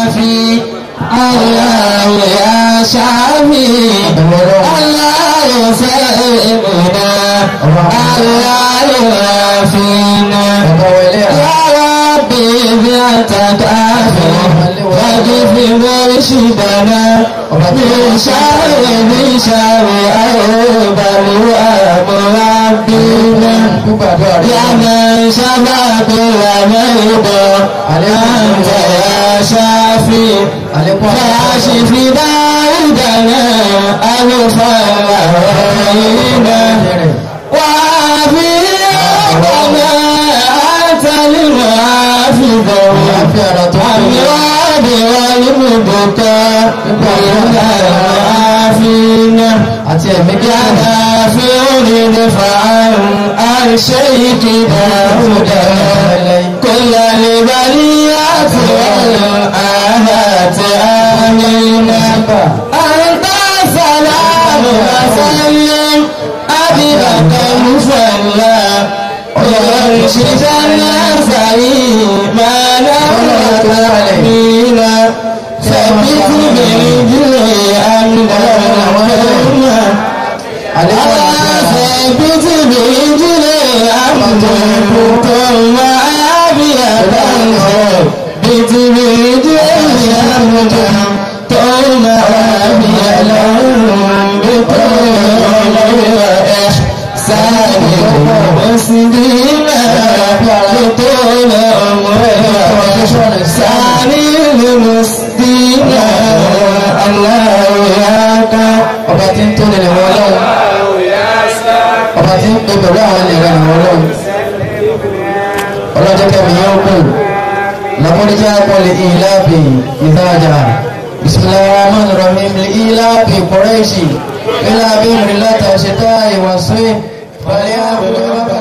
شافي الله يا شافي الله يسلمنا الله يعافينا يا ربي ذاتك عافي واغفر مرشدنا من شر من شر أوبر ومربينا يا من شفى كل مرضى أنت يا شافي فاشف داودنا أغفر علينا وعافي ربنا أنت المعافي الأمراض والمبكى والعافين àti ẹ̀mí kí á dá كان في رفعا عن شيخ داود كل البريات والآهات آمين أنت سلام وسلم أبيك مصلى ويرشد الناس ما نملك علينا ثبت بالجل أمنا ثبت بالجل أمنا ثم أبيك ثبت بالجل أمنا ثم أبيك إحسان مسلما طول عمره سعي المسلمين الله ياك ọba tí ń tó nílẹ̀ wọ́n lọ́wọ́ ọba tí ń pè pẹ̀lú àwọn ènìyàn wọ́n lọ́wọ́ ọlọ́jọ́ kẹfì yóò kù làmúdíjà pọ̀lì ìlàbì ìdájà bisimilahi rahman rahim ìlàbì kọ́rẹ́ṣì ìlàbì rìlátà ṣètà ìwàsí fàlẹ́ àbúrò bàbá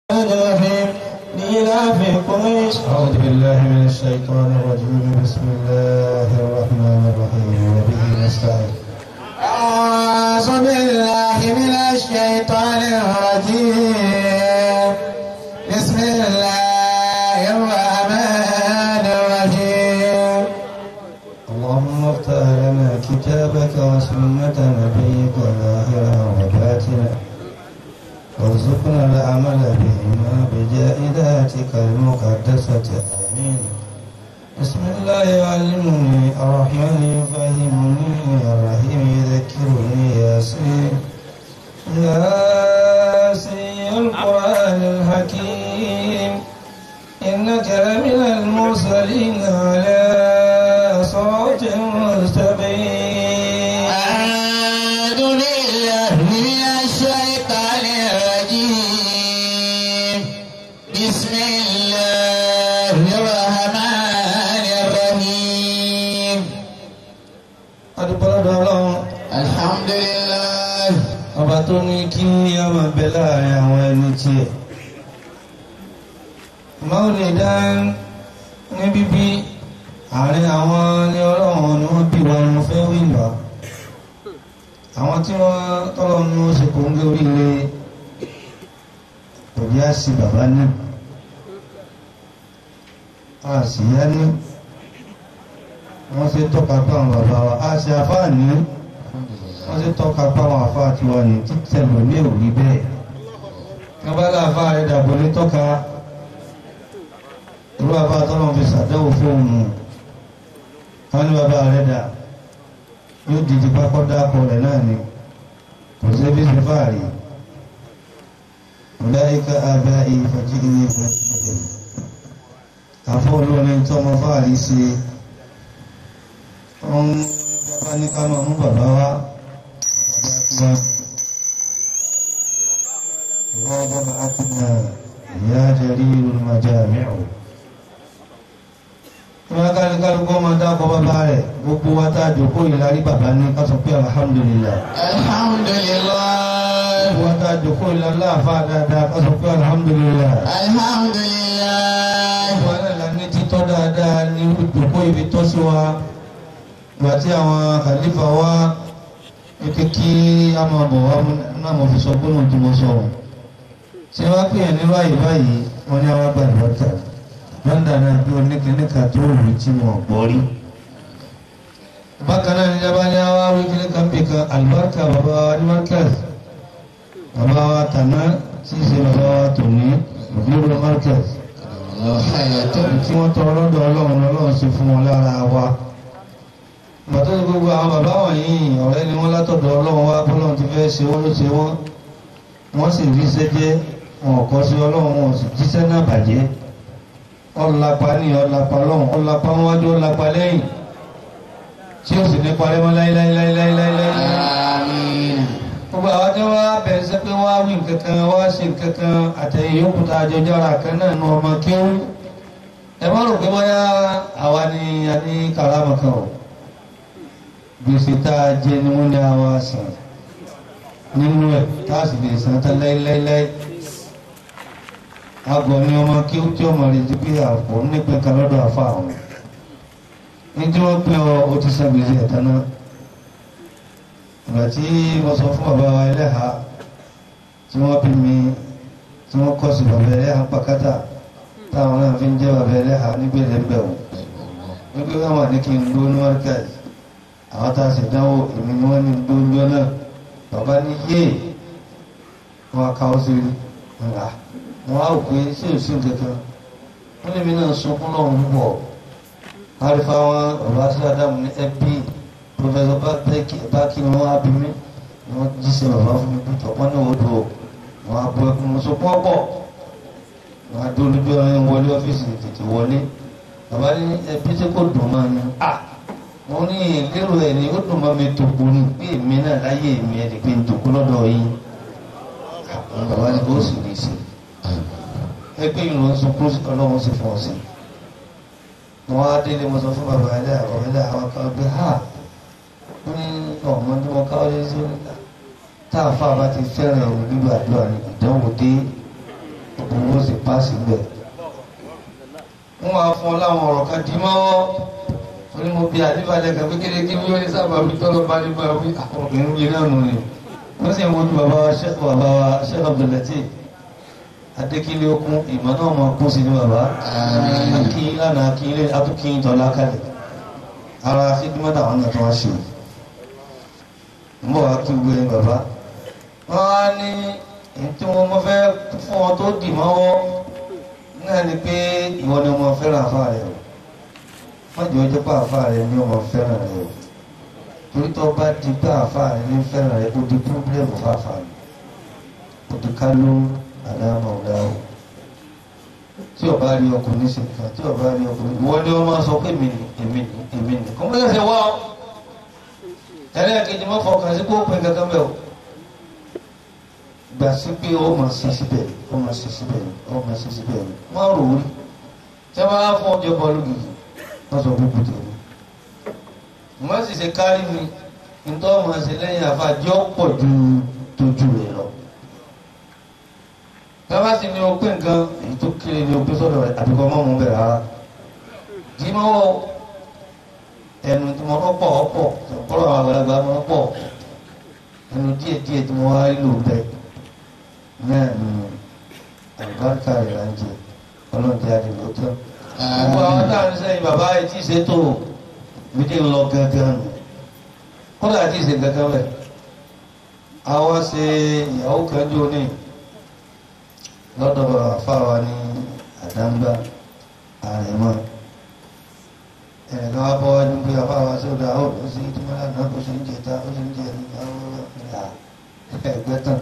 أعوذ بالله من الشيطان الرجيم بسم الله الرحمن الرحيم وبه نستعين أعوذ بالله من الشيطان الرجيم بسم الله الرحمن الرحيم اللهم افتح لنا كتابك وسنة نبيك ظاهرا وباطنا وارزقنا العمل بهما بجاء ذاتك المقدسة آمين بسم الله يعلمني الرحمن يفهمني الرحيم يذكرني ياسين ياسين القرآن الحكيم إنك لمن المرسلين على صراط مستقيم أعوذ بالله من الشيطان الرجيم بسم الله الرحمن الرحيم adúpọ̀lọ́dọ̀ ọlọ́run الحمد لله ọba tó ní kí ọmọ bẹ láàrin àwọn ẹni tiẹ̀ máa lè dá ní bíbí àárín àwọn ní ọlọ́run ni wọ́n bí wọn mo fẹ́ wí nà àwọn tí wọ́n tọ́lọ́ ní wọ́n ṣe kò ń gé oríire kò bí á sí bàbá ní a sì yá ní wọ́n ṣe tọ́ka bá àwọn bàbá wa a ṣe àfáà ní wọ́n ṣe tọ́ka bá àwọn àfáà tí wọ́n ní títẹ̀ lò ní òrí bẹ́ẹ̀ kábàlà àfáà rẹ̀ dàbọ̀ ní tọ́ka irú àfáà tọ́lọ́ fi ṣàdánwò fóònù wọ́n ní bàbá rẹ̀ dà yóò dìde pápọ́ dákọ̀ rẹ̀ náà ni kò sí bí ṣe fáàrí ọ̀dáyíká abẹ́ ìfọ̀jí ní ìfọ̀jí àfọ́ olórin tọ́mọ fáàrí ṣe wọ́n bàbá ní ká máa mú bàbá wá bàbá tí wọ́n ìwọ́n bàbá akínà ìyá jẹ́rí olùmọ̀já mẹ́rù wọ́n ká ní kálukọ́ máa dákọ̀ bàbá rẹ̀ gbogbo wa tá a jòkó ìlarí bàbá ní ká sọ pé alhamdulillah الحمد لله gbogbo wa tá a jòkó ìlarí àfa dáadáa ká sọ pé alhamdulillah الحمد لله gbogbo wa náà la ní títọ́ dáadáa ní jòkó ibi tọ́ sí wa gbàtí àwọn kàlífà wá wípé kí a máa bọ̀ wá náà mo fi sọ gbóná tí mo sọ wọn ṣé wá pè é nírú àyè báyìí wọn ní àwọn gbàdúrà lọ́ndà náà bí oníkìníkà tó wù tí wọn gbọ́ rí bákan náà ní jábá ní àwọn awíkílẹ̀ kan bí kan alibarika bàbá wa ní markaz bàbá wa tàná tí í ṣe bàbá wa tòní òbíro markaz tí wọ́n tọrọ lọ́dọ̀ ọlọ́run ọlọ́run ṣe fún wọn lára wa bàtọ́ ní gbogbo àwọn bàbá wọ̀nyí ọ̀rẹ́ ni wọ́n látọ̀dọ̀ ọlọ́run wá bọ́lọ́run ti fẹ́ ṣe wọ́n ló ṣe wọ́n wọ́n sì rí sẹ́jẹ́ wọn kọ́ sí ọlọ́run wọn sì jíṣẹ́ náà bàjẹ́ ọ̀làpá ní ọ̀làpá lọ́hùn ọ̀làpá wájú ọ̀làpá lẹ́yìn tí ó sì ní parẹ́ mọ́ láíláíláíláíláíláí. Àmín. gbogbo àwọn tí wọ́n á bẹ̀rẹ̀ sí pé wọ́n á wí nǹkan kan wọ́n á ṣe nǹkan kan àtẹ̀yìn yòókù tá a jọ jára kan náà nu ọmọ kéwú. ẹ má rò pé bóyá àwa ni a ní karama kan o gbèsè tá a jẹ ni wọ́n ní àwa sàn nínú ẹ̀ tá a sì lè san tán láíláíláí agọ̀ ni ọmọ kí ó tí ọmọ rẹ̀ ti pé àpò nípìn kan lọ́dọ̀ àfa àwọn ní tí wọ́n pín ọ ó ti san gbèsè ẹ̀tàn náà ìgbà tí wọ́n sọ fún bàbá wa ẹlẹ́ha tí wọ́n bí mi tí wọ́n kọ́ sí bàbá ẹlẹ́ha pàkátà táwọn náà fi ń jẹ́ bàbá ẹlẹ́ha nígbèlè ń bẹ̀ wò wípé wọ́n wà ní kí n dó ní mọ́ríkàsì àwọn tá a sì dánwò èmi ni wọ́n ní dó ń jọ náà bàbá ní yéè wọ́n á káwọ́ sí ńlá wọn á pè é sí òsì kankan wọn lè mi náà sunkún náà ń bọ̀ àrífà wọn bàbá sí adamu ní ẹbí pọfẹsọ bákì ni wọn á bí mi ni wọn jíṣẹ́ bàbá fún mi pẹtọ wọn ní odò wọn á bọ ẹkún mo sunkún ọ̀pọ̀ wọn á dúró lójú ọ̀rẹ́ wọlé ọ́fíìsì tètè wọlé bàbá ní ẹbí tí kò dùn máa ní à wọn ní lérò ẹ ní ó dùn máa mi tòkù ní pé èmi náà láyé èmi ẹ lè pe tòkù lọ́dọ̀ yín bàbá ní ó sì lè ṣe ẹgbẹ́ ìlú ń sunkún ọlọ́run sì fún ọ sí wọn á délé mo sọ fún bàbá ẹlẹ́ àwọn ẹlẹ́ àwọn kan gbé ha ó ní ọmọ tí mo ká ọdẹ sí oníta tá a fà bá ti fẹ́ràn ẹ̀rù gbígbà àdúrà ní ìdánwò dé gbogbo owó sì páàsì gbẹ. wọ́n wá fún ọ láwọn ọ̀rọ̀ kan dì mọ́wọ́ ó ní mo bí àdébàdàn kan pé kéde kí wọ́n ní sábà wí tọ́lọ́ bá ní bá wí àwọn obìnrin wí náà nù ni wọ́n sì ń wojú bàbá wa ṣẹ́kù bàbá wa ṣẹ́kù Abdulateef adékílé okun ìmọ̀ náà máa kún sí ní bàbá akí lánàá akí ilé atúkí tọ́lá kalẹ̀ ara fídímọ́tà àwọn náà tó wá ṣe ń bọ̀ wá kí gbé ní bàbá wọ́n á ní èyí tí wọ́n mọ́ fẹ́ fún ọ tó dì mọ́wọ́ náà ni pé ìwọ ni ọmọ fẹ́ràn àfa rẹ o wọ́n jẹ́ ọjọ́ pé àfa rẹ ni ọmọ fẹ́ràn rẹ o torí tó bá di pé àfa rẹ ní fẹ́ràn rẹ kó di pírọ́blẹ́mù fáfà rẹ kó di kálọ́ àdámọ̀ ọ̀dáwò tí ọba rí ọkùnrin ṣe nǹkan tí ọba rí ọkùnrin ìwọ ni wọn máa sọ pé èmi ni èmi ni èmi ni kò mọ́ ṣẹ̀ṣẹ̀ wá ọ ẹlẹ́ẹ̀kejì mọ́ fọkàn sí kó pin kankan bẹ́ẹ̀ o gbà sí pé ó máa ṣe síbẹ̀ ó máa ṣe síbẹ̀ ó máa ṣe síbẹ̀ má rò ó rí tí wọ́n bá fún ọjọ́ bọ́ọ̀lù gidi wọ́n sọ gbogbo tèmi wọ́n sì ṣe kárí mi nítorí wọ́n ṣe lẹ́yìn àfàjọ́ pọ̀ ju tójú rẹ̀ lọ bàbá sì ní o pé nǹkan èyí tó kéré ní o pé sọ́dọ̀ rẹ̀ àbíkọ mọ́ mú bẹ̀rẹ̀ rárá jí mọ́ wọ́ ẹnu tí mo pọ̀ ọ̀pọ̀ ọ̀pọ̀lọ̀ àwọn àgbàlagbà mọ́ pọ̀ ẹnu díẹ̀ díẹ̀ tí mo wá lò bẹ́ẹ̀ náà ni àlùbáríkà rẹ̀ là ń jẹ ọlọ́dẹ àdìgbò tán. gbogbo àwọn táwọn ń sẹ́yìn bàbá yìí tí ì ṣe tó mi dé lọ gángan nù kódà tí ì ṣe gángan bẹ́ẹ̀ àwọn ṣe ìyàwó kan jọ ní lọ́dọ̀ àfáwa ní àdáńgbà àrẹ̀mọ́ ẹ̀rẹ̀kan wá bọ́ wájú pé àfáwa sódà ó lọ sí ìdímọ́lá náà ó sì ń jẹta ó sì ń jẹ ìyá ẹgbẹ́ tán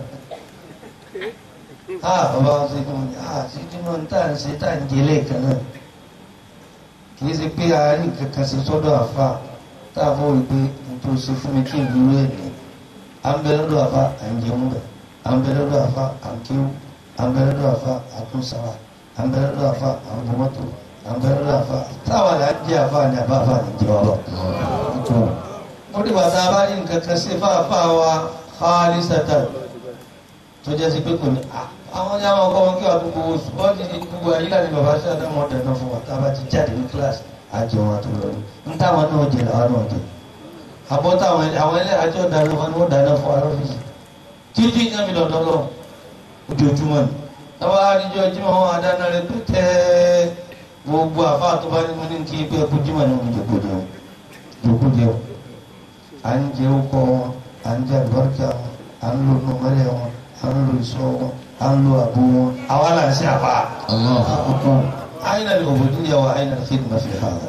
á bàbá wa sí fún mi á sí ìdímọ́ ní tà ń ṣe tà ń jẹ lẹ́ẹ̀kan náà kì í ṣe pé àárín kankan ṣe sọ́dọ̀ àfá tá a fọ́ wípé n tó ṣe fún mi kí n dúró ẹ̀ ní à ń bẹ lọ́dọ̀ àfá à ń jẹun bẹ̀ à ń bẹ lọ́dọ̀ àfá à ń kéwù àmbẹ̀rẹ̀dọ̀ àfa àtúnṣàwà àmbẹ̀rẹ̀dọ̀ àfa àbọ̀mọ́tò àmbẹ̀rẹ̀dọ̀ àfa táwọn là ń jẹ́ àfa ní àbá àfa ní ìjọba lọ. ó ní bàtà bá ní nǹkan kan sí fáfá wa xaali sata tó jẹ́ sí pé kò ní àwọn ní àwọn ọkọ wọn kí wàá gbogbo oṣù wọ́n ti di gbogbo ayílá ní bàbá sí àdámọ́ ọ̀dẹ̀ náà fún wa tá a bá ti jáde ní kíláàsì àjọ wọn tó lọ ní táwọn náà jẹ làwọn náà jẹ àbọ̀ táwọn àwọn ẹlẹ́yàjọ́ dáná fún wọn dáná fún wa lọ́fíìsì títí ní àmì lọ́dọ́ lọ́wọ́ ojoojúmọ́ ni tọ́wọ́ àdìjọ jímọ̀ wọn adáná rẹ pété gbogbo àfa tó bá ní mo ní kí pé ẹkú jímọ̀ ní oúnjẹ kò jẹun jòkó jẹun à ń jẹ ọkọ wọn à ń jẹ àlùbáríkà wọn à ń lo nùmọ́lẹ̀ wọn à ń lo ìṣọ́ wọn à ń lo àbò wọn àwa là ń ṣe àbá. أين العبودية وأين الخدمة في هذا؟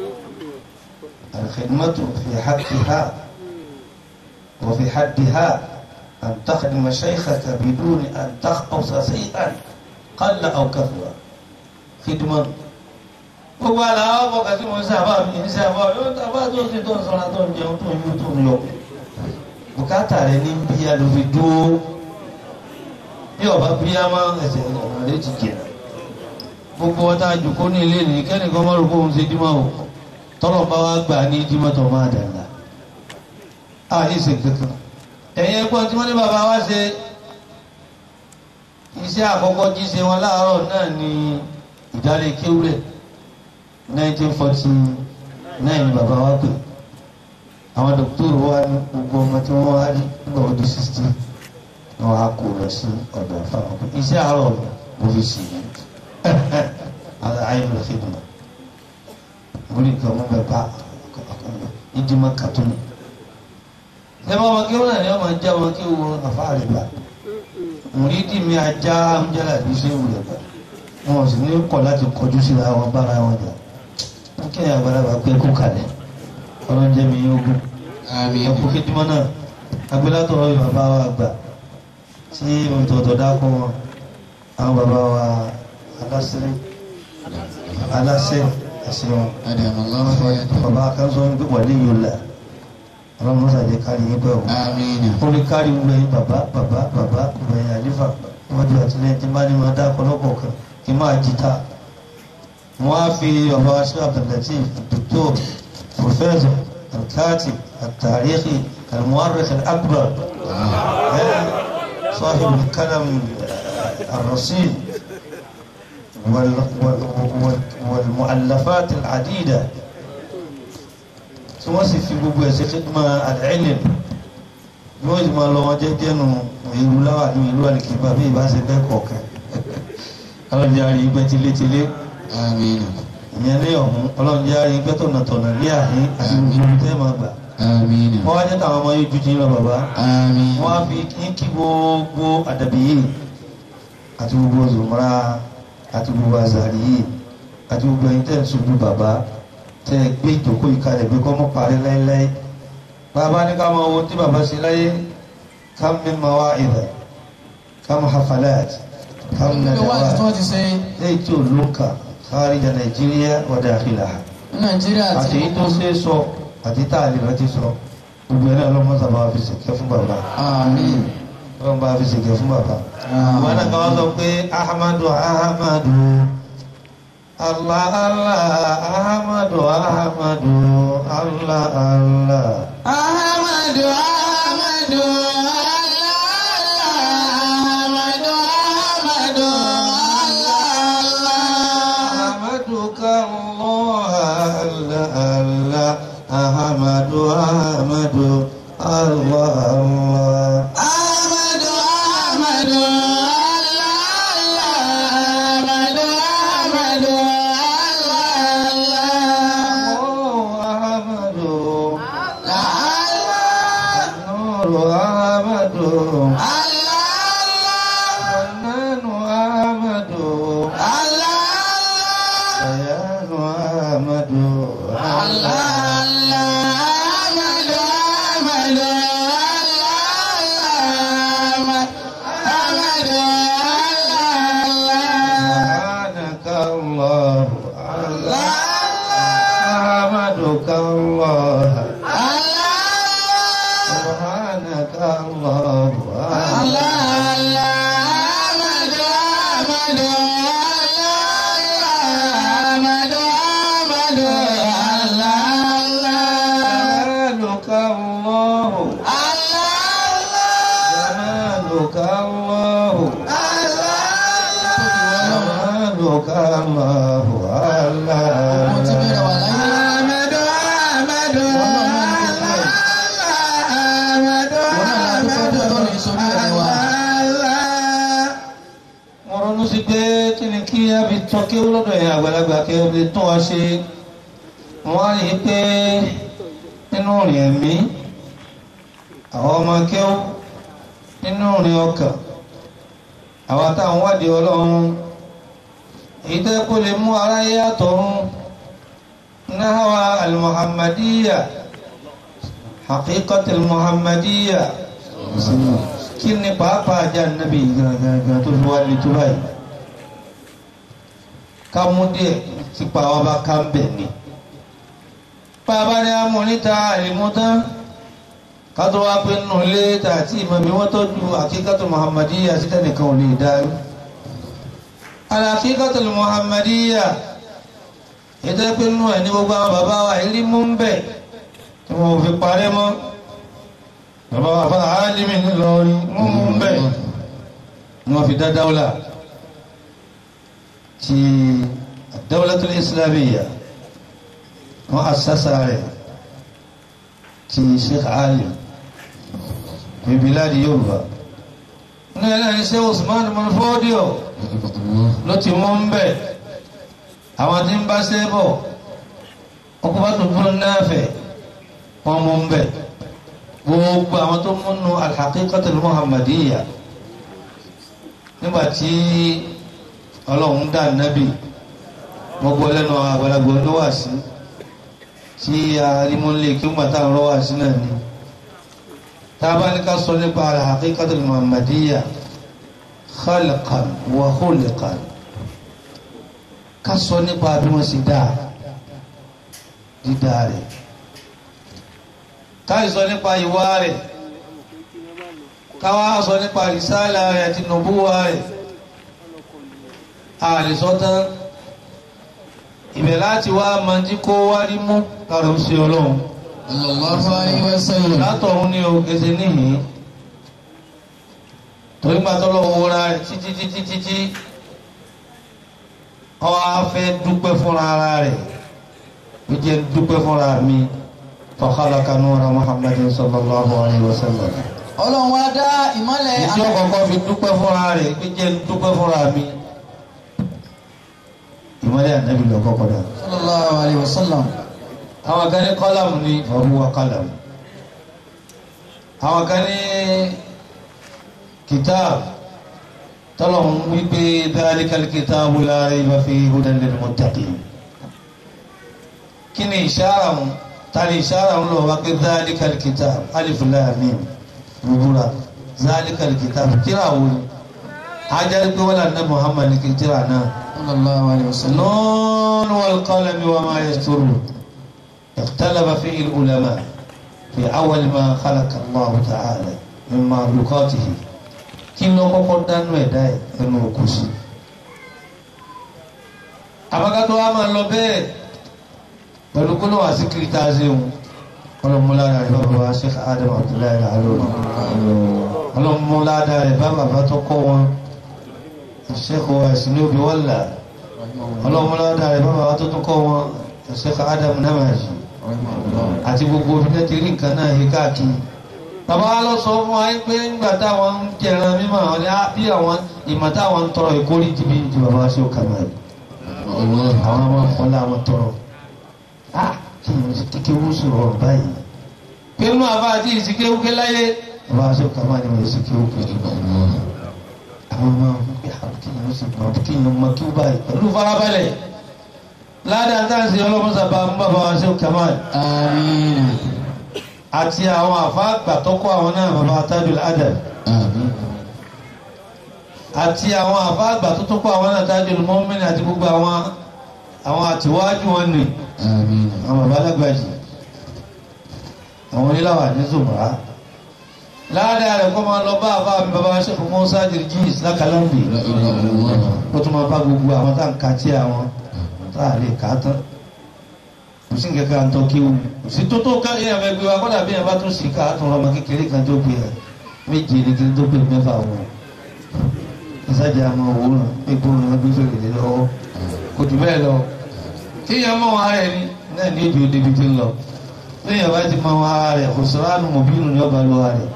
الخدمة في حقها وفي حدها أن تخدم شيخك بدون أن تخقص شيئا قل أو كثر خدمة gbogbo àlàó ọkọ̀ kàtí mo ń sábà mi ń sábà yóò tábà tó ti tó ń sọ́ra tó ń jẹun tó ń yú tó ń yọ. bùkátà rẹ ní bíyà ló fi dúró bí ọba bíyà máa ń ẹsẹ̀ ọ̀nà rẹ ti jìnnà gbogbo ọta àjòkó ní ilé ní kẹ́nìkan máa rò kóhun ṣe dímọ̀ o tọ́lọ̀ bá wá gbà ní dímọ̀ tó máa dàgbà á ní ṣe kankan ẹ̀yin ẹ̀gbọ́n tí wọ́n ní bàbá wa ṣe iṣẹ́ àkọ́kọ́ jí ṣe wọn láàárọ̀ náà ní ìdálé kéwúrẹ̀ 1949 ni bàbá wa pè àwọn dókítà wa ní gbogbo ọmọ tí wọ́n wá rí nígbà wọ́n di 60 wọn á kó lọ sí ọ̀dọ̀ àfàwọn iṣẹ́ àárọ̀ mo fi ṣe yìí ala ayin la khidma wuli ka mo bɛ ba i di ma katuni ne ma ma kí wọn náà ma ja ma kí wọn ka fa ale ba wuli di mi a ja n jala bi se wuli ba wọn sì ní kọ láti kọjú sí la wọn bára wọn jà n kí ya gbára bá pé kó kalẹ̀ ọlọ́njẹ mi yóò gún ẹ kó khidma náà agbélátọ̀ ọ̀rọ̀ bàbá wa gbà tí mo tọ̀tọ̀ dákọ̀ wọn àwọn bàbá wa aláṣẹ aláṣẹ ẹsẹ wọn أدام الله حياته bàbá kan sọ wípé wà ní yòlá ọlọ́run ló ṣàjẹ́ kárí yín pẹ́ o آمين ó ní kárí gbẹ̀yìn bàbá bàbá bàbá gbẹ̀yìn àlífà wọ́n ju àtìlẹ́yìn tí bá ní máa dá ọ̀pọ̀lọpọ̀ kan kí n máa jìtá wọ́n á fi bàbá wa ṣe Abdul-Latif dòkítọ́ pòfẹ́sọ̀ alkaati àtàríkì almuwarrikh al-akbar صاحب الكلام الرصين وال وال وال والمؤلفات العديدة tí wọ́n sì fi gbogbo ẹ̀sẹ̀ khidma al-ilm yóò sì máa lọ wọn jẹ́jẹ́ nu ìlú láwà ní ìlú àlìkìbá bí ìbá ṣe bẹ́ẹ̀ kọ̀ọ̀kan ọlọ́run jẹ́ àrí igbẹ́ tilétilé آمين ìyẹn ní ọ̀hún ọlọ́run jẹ́ àrí igbẹ́ tọ̀nàtọ̀nà ní àhín àti gbogbo tẹ́ máa gbà آمين wọ́n wá jẹ́ káwọn ọmọ yóò ju ti ń lọ bàbá آمين wọ́n á fi kí kí gbogbo àdàbí yìí àti gbogbo zùmọ́ra àti gbogbo àzàrí yìí àti gbogbo ẹ̀yin tẹ́ ń sojú bàbá tẹ́ ẹ gbé ìjókòó yìí kalẹ̀ pé kọ́ mọ́ parí láéláé bàbá ní ká máa wo tí bàbá ṣe láyé ká mi máa wá ìrẹ̀ ká mọ́ hafalat ká mọ́ Nínú wáàsí tí nàdàwà wọ́n ti ṣe lẹ́yìn tí ò lóǹkà kharija nàìjíríà wa dakhilaha ní Nàìjíríà àti àti èyí tó ṣe é sọ àti tá a lè rántí sọ gbogbo ẹ̀ náà lọ́mọ sábà fi ṣèkẹ́ fún bàbá àmín wọ́n bá fi ṣèkẹ́ fún bàbá. wọn náà kàn wá sọ pé ahamadu ahamadu allah allah ahamadu ahamadu allah allah. Ahmadu Ahmadu Ahmadu Ahmadu ahamadu kallah allah allah ahamadu ahamadu allah allah. Ahmadu Ahmadu Ahmadu Ahmadu oh ahamadu Allah nuru ahamadu Allah nanu ahamadu bayanu ahamadu سبحانك الله الله أحمدك الله سبحانك الله الله جمالك الله جمالك الله جمالك الله Mo ti bẹ̀rẹ̀ wà الله láyé. mo ronú sí pé kí ni kí a fi tọ́ kí ó lọ́dọ̀ yẹn àgbàlagbà kí ó fi tún wa ṣe wọ́n á rí i pé nínú rìn ẹ̀mí àwọn ọmọ kẹ́wọ́ nínú rìn ọkàn àwọn táwọn wádìí ọlọ́run èyí tẹ́ kó lè mú aráyé àtọ̀run náhàwá al-muhammadiyya haqiqat al-muhammadiyya kí ni pàápàá ajá nàbí gangan tó fi wá lè tó báyìí ká mú díẹ̀ tí pàwọ́ bá ká ń bẹ̀ ni bàbá ní amú níta àìmútán kátó wá pé nù lé tààtì ìmọ̀mí wọ́n tọ́jú àkíkàtù muhammadiyya síta nìkan ò lè dárí àkíkàtù muhammadiyya ètò pé nù ẹ̀ ní gbogbo àwọn bàbá wa ìrí mú ń bẹ̀ tí wọ́n fi parẹ́ mọ́ bàbá wa fún àálìmí ńlọrin mú mú ń bẹ̀ ni wọ́n fi dá dáwọ́là ti dáwọ́làtul islamiyya wọ́n asásá rẹ̀ ti sheikh ali fi biladi yorùbá ní ẹlẹ́ni ṣe usman mọ́fọ́díò ló ti mú ń bẹ̀ àwọn tí ń bá ṣe bọ̀ ọkùnrin tó fún náàfẹ̀ wọ́n mú ń bẹ̀ gbogbo àwọn tó múnú alhaqiqatul muhammadiyya nígbàtí ọlọ́run dá nábì gbogbo lẹ́nu àgbàlagbà ló wà sí tí arímọ́lé kí wọ́n gbàtà rọ́ wà sí náà ni tá a bá ní ká sọ nípa alhaqiqatul muhammadiyya khalqan wa khulqan ká sọ nípa bí wọ́n sì dáa dídá rẹ̀ ká sọ nípa ìwà rẹ̀ ká wá sọ nípa rìsálà rẹ̀ àti nùbúwà rẹ̀ àlìsọ́tán ibẹ̀ láti wá mọ́jí kó wá rí mú kàrò sí ọlọ́run sallallahu alaihi wasallam látọ̀run ní ogese níhìn torí gbàtọ́lọ́ owó ra rẹ̀ títí títí títí ọwọ́ afẹ́ dúpẹ́ fúnra ara rẹ̀ ó jẹ́ dúpẹ́ fúnra mi fa khalaqa nura Muhammadin sallallahu alaihi wasallam ọlọ́run wá dá ìmọ́lẹ̀ ìdí ọkọ̀ọ̀kọ́ fi dúpẹ́ fúnra rẹ̀ ó jẹ́ dúpẹ́ fúnra mi ìmọ́lẹ̀ ànábì lọ́kọ́ kọ́dà sallallahu alaihi wasallam àwọn kan ní kọ́làmù ní fahuwa kọ́làmù àwọn kan ní kìtáàbù tọ́lọ̀hún wípé dhalikal kitabu la rayba fihi hudan lil muttaqin kí ni ìṣára wọn tàbí ìṣára wọn lọ wá pé dhalikal kitabu alif lam mim rúbúra dhalikal kitabu tíra wo ni ajá pé wọ́n lànà Muhammad ní kí tíra náà sallallahu alaihi wasallam النون والقلم وما يسطرون اختلف فيه العلماء في أول ما خلق الله تعالى من مخلوقاته kí ló kọ́kọ́ dánú ẹ̀dá ẹ̀ ẹnu òkú sí. àbákátó wa máa lọ bẹ́ẹ̀ pẹ̀lú kó ló wà sí kiri tá a ṣe òun ọlọ́múlára rẹ̀ bàbá wa Sheikh Adam Abdullahi alóòrùn ọlọ́múlára rẹ̀ bá bàbá tó kọ́ wọn Sheikh wa ìsinmi òbí wọ́lá ọlọ́múlára rẹ̀ bá bàbá tó tó kọ́ wọn Sheikh Adam Namaji àti gbogbo obìnrin ti rí nǹkan náà yí káàkiri bàbá wa lọ sọ fún wa pé nígbà táwọn ń jẹran mímọ́ àwọn ní bí àwọn ìmọ̀ táwọn ń tọrọ ìkórè ti bí ju bàbá sí òkà náà àwọn ọmọ ọlá wọn tọrọ ah kí ni kíkẹ́ wú sọ̀rọ̀ báyìí pé nínú àbá àti ìsìkéwú ké láyé bàbá sí òkà náà ni wọ́n ìsìkéwú ké àwọn ọmọ kí ni wọ́n sì gbọ́ kí ni wọ́n kí wọ́n báyìí pẹ̀lú farabalẹ̀ ládàá táǹsì ọlọ́mọsàbà ń bàbá wa sí òkà náà àmín àti àwọn àfáàgbà tó kọ́ àwọn náà bàbá Tajul Adab àmín àti àwọn àfáàgbà tó tó kọ́ àwọn náà Tajul Mu'min àti gbogbo àwọn àwọn àtiwájú wọn nì àmín àwọn bàbá alágbàjì àwọn oníláwà ní zùmọ̀rá láàdá rẹ̀ kọ́ máa lọ bá àbá mi bàbá Sheikh Musa Jirjis lákàlọ́mbì la ilaha illallah ó tún máa bá gbogbo àwọn tá à ń ka tí àwọn tá à lè kà á tán kò sí nǹkan kan tó kí o kò sí tó tó ká èèyàn fẹ́ gbé wa kọ́dà bí èèyàn bá tún sì ká á tún ọmọ kékeré kan tó gbé ẹ méje ní kí n tó gbé mẹ́fà wọn ìsájà àmọ́ òwúrọ̀ pípọ́ ní gbé fèrè lé lọ́wọ́ kò jù bẹ́ẹ̀ lọ tí èèyàn mọ̀ wọn ara ẹni náà ní ìdí òde ibi tí ń lọ tí èèyàn bá ti mọ̀ wọn ara rẹ̀ kò sọ ránù mọ̀bínú ní ọba lọ́wọ́ rẹ̀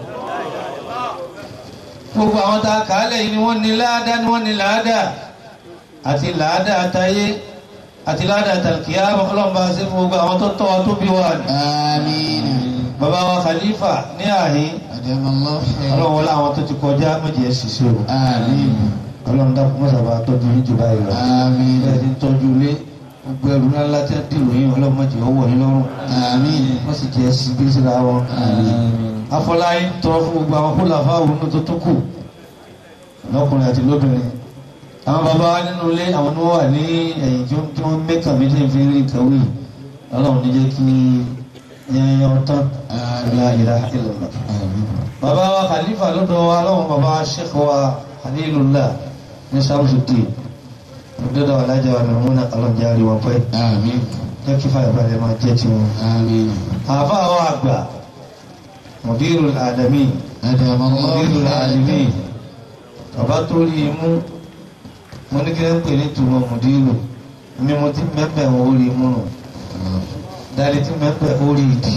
gbogbo àwọn tá a kà á lẹ̀ yìí ni wọ́n ní láàdá ni wọ́n ní làádá àti làádá àtayé àti ládàá tàlkìyà ọlọ́mọba sí fún gbogbo àwọn tó tọ́ wa tó bí wa ní. آمين bàbá wa khalifa ní àhín أدام الله خيرا ọlọ́run wọlé àwọn tó ti kọjá méjì ẹ̀ ṣiṣẹ́ o آمين ọlọ́run dákun mọ́sàbà tọ́jú yín jù báyìí lọ. آمين bẹ́ẹ̀ ti ń tọ́jú ilé gbogbo ẹrù ńlá tí wọ́n dìrò yín ọlọ́run mọ̀jì ọwọ́ yín lọ́rùn آمين wọ́n sì jẹ́ sí bí síra wọn. afọláyín tọrọ fún gbogbo àwọn kólà fáwọn onú tó tó kù lọ́kùnrin àti lóbìnrin àwọn bàbá wa nínú ilé àwọn ni wọ́n wà ní ẹ̀yìn tí wọ́n- tí wọ́n mẹ́kàn mi tí ń fi rí nǹkan wí ọlọ́run ní jẹ́ kí yẹn yọ tán la ilaha illallah. bàbá wa khalifa lọ́dọ̀ wa lọ́wọ́ bàbá sheikh wa halilullah ní samsudin lọ́dọ̀ wa alájà wa mẹ́múnà ọlọ́njárí wọn pẹ́ آمين jẹ́ kí fàyàbalẹ̀ máa jẹ́ tiwọn. آمين àfa àwọn àgbà mudirul adami أدام mudirul الله alimi bàbá tó rí i mú mo ní kí ló ń pè ní tùmọ̀ mudiru mi mo ti mẹ́pẹ̀ wọ́n ó rí i mú nù dali ti mẹ́pẹ̀ ó rí i dì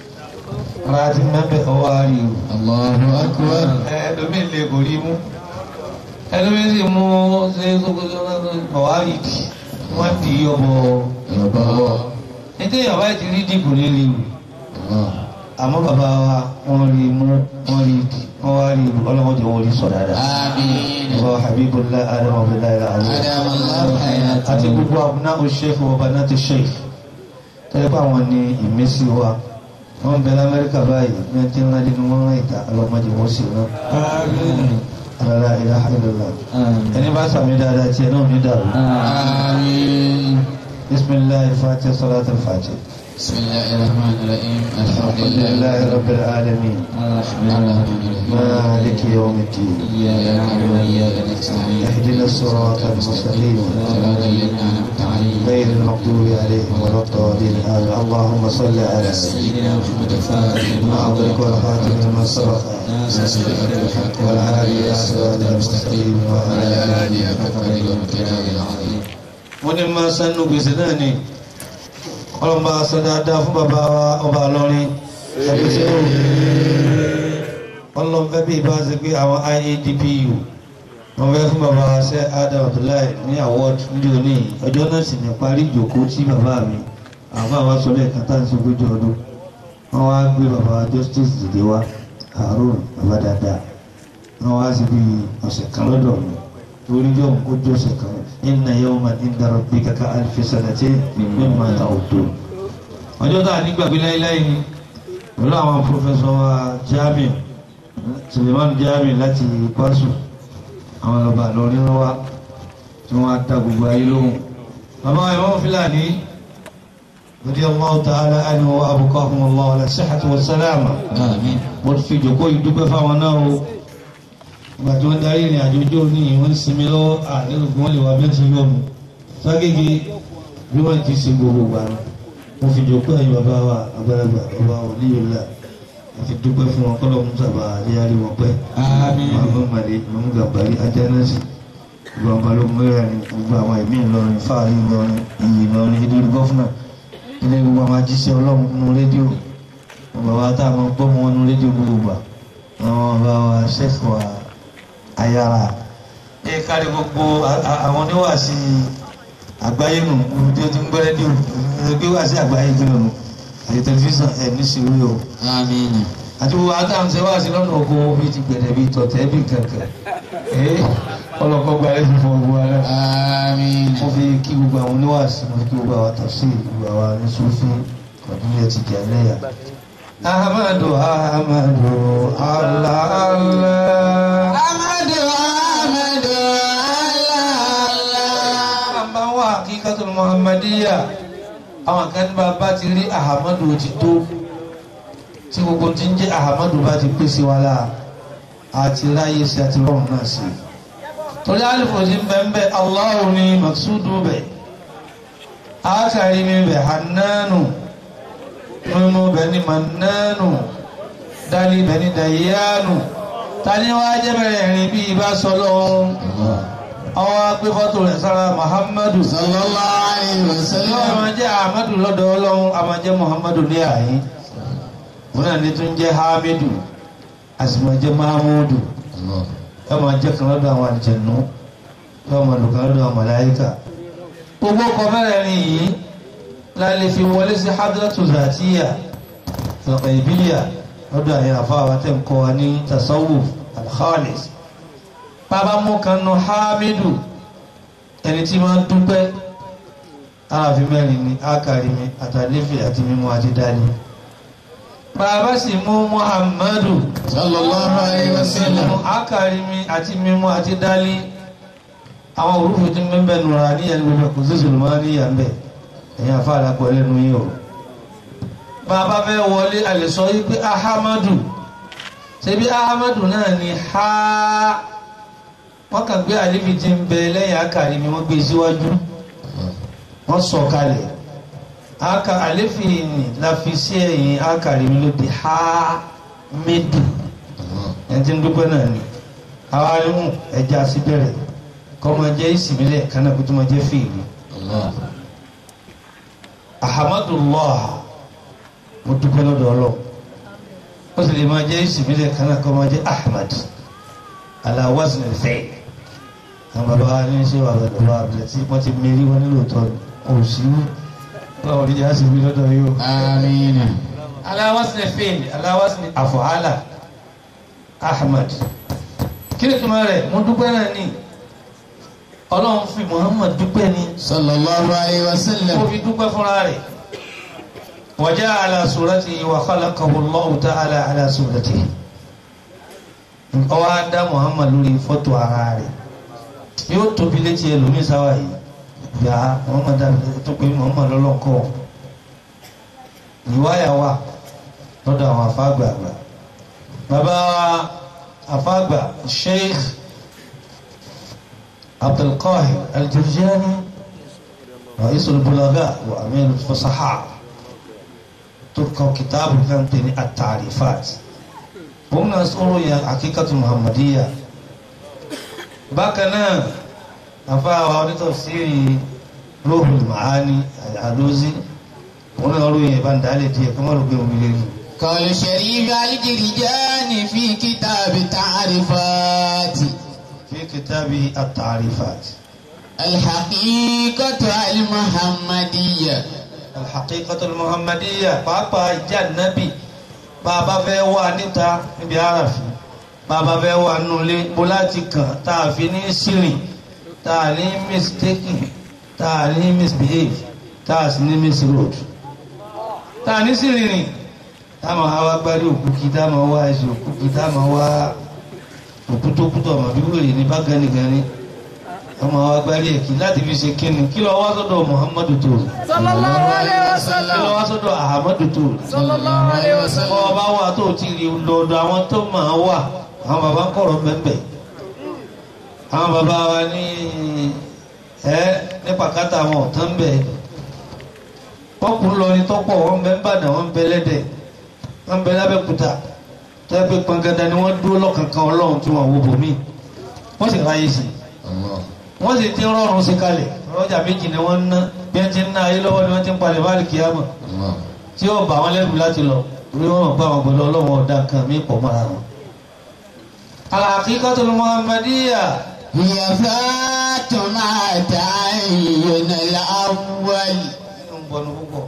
ara ti mẹ́pẹ̀ ó wá rí i o. الله أكبر ẹlòmíì lè kò rí mú ẹlòmíì sì mú ṣe ọ̀wárí dì wọ́n di ọbọ̀ الله ètò ìyàwó ẹ̀ ti rí dìbò nílé o الله àmọ́ bàbá wa wọ́n rí mú wọ́n rí dì wọ́n wá rí ọlọ́mọdé wọ́n rí sọ dáadáa آمين bàbá Habibullah Adam Abdullahi alayi أدام الله àti حياته gbogbo abúná o sheikh wa banati sheikh tẹ́lẹ̀ pé àwọn ní ìmísí wa wọ́n ń bẹ lamẹ́ríkà báyìí ní ẹni tí ń rádìí ni wọ́n rán ìta ọlọ́mọdé wọ́n sì rán alala ilaha illallah ẹni bá sàmì dáadáa tiẹ̀ náà ní dàrú آمين bisimilahi fatiha salatu fatiha بسم الله الرحمن الرحيم الحمد لله alhamdulilayi rabbil alamin الرحمن الرحيم maliki yawmi ddin إياك نعبد وإياك نستعين اهدنا الصراط المستقيم صراط الذين أنعمت عليهم غير المغضوب عليهم ولا الضالين آمين اللهم صل على سيدنا محمد الفاتح ما أغلق والخاتم لما سبق ناصر الحق والهادي إلى صراط المستقيم وعلى وعلى آله حق قدره وامتنانه العظيم mo ní máa sánú gbèsè náà ni ọlọ́mọba sọ dáadáa fún bàbá wa ọba lọ́rin ẹgbẹ́sẹ̀ ó ọlọ́mọfẹ́ bí ibà ṣe pé àwọn IADPU wọ́n fẹ́ fún bàbá wa ṣe Adam Abdullahi ní award ní òní ọjọ́ náà sì ní parí ìjòkó tí bàbá mi àwọn àwọn sọ lẹ́ẹ̀kan tá à ń ṣe ogójì ọdún wọ́n wá gbé bàbá justice dìde wá Harun bàbá dáadáa wọ́n wá sí bí ọ̀sẹ̀ kan lọ́dọ̀ mi torí yóò kó jọ ọ̀sẹ̀ kan inna yawman inda rabbika ka alfi sanatin mimma ta'udun. ọjọ́ tá a ní gbàgbé láíláí ni pẹ̀lú àwọn pòfẹ́sọ̀ wa Jami Suleiman Jami láti Kwasu àwọn ọba lọrin wa tí wọ́n á ta gbogbo ayé lóhùn. bàbá wa ìwọ́n Fúlàní radiyallahu ta'ala anhu wa abqahum Allah ala sihhati wa salama. آمين mo fi jòkó yìí dúpẹ́ fáwọn náà o ìgbà tí wọ́n darí ìrìn àjò ojú òní wọ́n sinmi lọ́wọ́ àdéhùn wọn lè wà bẹ́ẹ̀ tí yọ̀ mú ságége bí wọ́n ti sin gbogbo gbà ní mo fi jòkó ẹ̀yìn bàbá wa àgbàlagbà bàbá wa níyọ̀lá àti dúpẹ́ fún wọn kọ́lọ́ mú sábà àdéhàrí wọn pẹ́ آمين màmú màdé màmú gàbárí ajánásì gbogbo àwọn balógun mẹ́rin ní gbogbo àwọn ẹ̀mí Ìlọrin fáàrí Ìlọrin iyì Ìlọrin ìdúró gọ́fúnà ilé gbogbo àwọn ajíṣẹ́ ọlọ́run nínú rédíò bàbá tá a máa gbọ́ mọ́ wọn nínú rédíò gbogbo gbà àwọn bàbá wa ṣẹ́fọ̀ ayára ẹ kárí gbogbo a- a- àwọn oníwàásí àgbáyé nù gbogbo tí ó ti ń gbọ́ rédíò gbé wàásí àgbáyé kí lónù àti tẹlifíṣàn ẹ̀ ní sùúrù o آمين àti gbogbo àtàǹsẹ̀ wàásí lọ́nà oko bí ti gbẹ̀dẹ̀ bí tọ̀tẹ̀ bí kankan ẹ̀ ọlọ́kọ́ gba ẹ̀ fún gbogbo wa náà آمين mo fi kí gbogbo àwọn oníwàásí mo fi kí gbogbo àwọn tafsir gbogbo àwọn oníṣòfin kọ̀dúnlẹ̀ ti jẹ́ lẹ́yà. Ahmadu Ahmadu Allah Allah. أحمد أحمد الله Bàbá wa Hakikatul Muhammadiyya. Àwọn kan ní bàbá ti rí Ahmadu ti tó. Tí gbogbo ti ń jẹ́ Ahmadu bá ti pèsè wa láà. Àti ráyè sí àti rọrùn náà sí. Torí àlùfò sí bẹ́ẹ̀ Allahu ni Maksudu bẹ̀. Ákàrí mi bẹ̀ Hannanu. Mímú bẹ̀ ni Mannanu. Dálí bẹ̀ ni Dayyanu. Tani wá jẹ́ bẹ̀rẹ̀ rìn bí ibà sọ lọ́wọ́ àwọn agbé fọ́tò rẹ̀ sára Muhammadu صلى الله عليه Ọlọ́run وسلم máa jẹ́ Ahmadu lọ́dọ̀ Ọlọ́run a máa jẹ́ Muhammadu ní àyín wọn náà ní tún jẹ́ Hamidu a sì máa jẹ́ Mahamudu الله ẹ máa jẹ́ kan lọ́dọ̀ àwọn àjẹnú ẹ máa lò kan lọ́dọ̀ àwọn màláíkà gbogbo ọkọ̀ mẹ́rẹ̀ẹ̀rin yìí la lè fi wọlé sí hadratu zatiya ọ̀pẹ̀ ìbílíà lọ́dọ̀ àyè àfáwà tẹ̀ ń kọ́ wa ní tasawuf alkhalis bàbá mú kan nu hamidu ẹni tí máa ń dúpẹ́ aráàfin mẹ́rin ni ákàrí mi àtàlẹ́fẹ̀ àti mímú àti dání bàbá sì mú muhammadu sallallahu alayhi wa sallam nínú ákàrí mi àti mímú àti dání àwọn òrùfù tí mẹ́mbẹ́ nùrà ní ẹni gbogbo kò sí sùlùmọ́ ní ìyàmbẹ̀ ẹ̀yìn àfáàlà pọ̀ lẹ́nu yìí o bàbá fẹ́ wọlé àlẹ́sọ yìí pé ahamadu ṣebí ahamadu náà ni ha wọ́n kàn gbé àlefi tí ń bẹ lẹ́yìn ákàrí mi wọ́n gbé síwájú wọ́n sọ kalẹ̀ aka àlefi ni la fi sí ẹ̀yìn ákàrí mi ló di ha médù ẹni tí ń dúpẹ́ náà ni àwa ni mú ẹja sí bẹ̀rẹ̀ kọ́ máa jẹ́ ìsìnmílẹ̀ kánà kó tó máa jẹ́ fèèrè ahamadullah mo dúpẹ́ lọ́dọ̀ ọlọ́ ó sì lè máa jẹ́ ìsìnmílẹ̀ kánà kọ́ máa jẹ́ ahmad ala wazn al-fi'l àwọn bàbá wa ní ṣé wà lọ́dọ̀ wa bẹ̀rẹ̀ tí wọ́n ti mérí wọn nílò tọ́ òsì báwo ni yàá sì wí lọ́dọ̀ yóò. amina ala wazn al-fi'l ala wazn af'ala ahmad kí ni tuma rẹ̀ mo dúpẹ́ náà ní ọlọ́run fi muhammad dúpẹ́ ní sallallahu alayhi wa sallam kó fi dúpẹ́ fúnra rẹ̀ wa ja'ala suratihi wa khalaqahu Allahu ta'ala ala suratihi ọwọ́ á dá muhammad lórí fọ́tò ara rẹ̀ yóò tóbi létí ẹlòmíín sáwà yìí yà á muhammad dàbí tó pé muhammad lọ́lọ́kọ́ ìwáyà wà lọ́dọ̀ àwọn afáàgbà àgbà bàbá afáàgbà sheikh abdulqahir aljurjani ra'isul bulaga wa amir fasaha tó kọ kìtàbù kan tẹ̀ ní at-ta'rifat òun náà sọ̀rọ̀ yẹn akíkàtú muhammadiya bákan náà àfáàwà onítọ̀síìrì Ruhul Maani àdózí òun náà ròyìn ìbá ń dálẹ̀ díẹ̀ kí wọ́n rò pé omi lè rí. قال شريف الجرجاني في كتاب تعريفات fi kitabi at-ta'rifat الحقيقة المحمدية al-haqiqatu al-muhammadiyya pàápàá ìjà nábì bàbá fẹ́ wà níta níbi àràfin bàbá fẹ́ wà nulẹ̀ bó láti kàn tá a fi ní sírìn tá a ní mistaken tá a ní misbehave tá a sì ní misroad tá a ní sírìn rìn tá a máa wá gbárí òkú kí tá a máa wá ẹsẹ̀ òkú kí tá a máa wá òkú tó kú tó ọmọ bí wèrè ní bá ganigani ọmọ wa gbárí ẹ̀kí láti fi ṣe kíni kí lọ wá sọ́dọ̀ muhammadu tó sallallahu alaihi kí lọ wasallam wá sọ́dọ̀ ahmadu tó sallallahu alaihi wasallam bọ́ ọba wà tó ti rí lọ́dọ̀ àwọn tó máa wà àwọn bàbá ń kọ̀rọ̀ bẹ́ẹ̀ àwọn bàbá wa ní ẹ ní pàkátà àwọn ọ̀tán ń bẹ̀ wọ́n kún lọ ní tọ́pọ̀ wọ́n bẹ ń bàdàn wọ́n bẹ lẹ́dẹ̀ wọ́n bẹ lábẹ́kúta tẹ́ pé pangada ni wọ́n dúró lọ́kànkan ọlọ́run tí wọ́n wo bòmí wọ́n sì ráyè sí i wọ́n sì ti rọrùn sí kalẹ̀ ọjà méjì ni wọ́n ń ná bí wọ́n ti ń ná ayé lọ́wọ́ ni wọ́n ti ń palẹ̀ báàlì kíámà tí ó bà wọ́n lẹ́rù láti lọ orí wọn mọ̀ pé àwọn gbọ́dọ̀ ọlọ́wọ́ ọ̀dà kan mí pọ̀ mọ́ra wọn. al-haqiqatul muhammadiyya هي ذات ما تعين الأول ń bọnu púpọ̀.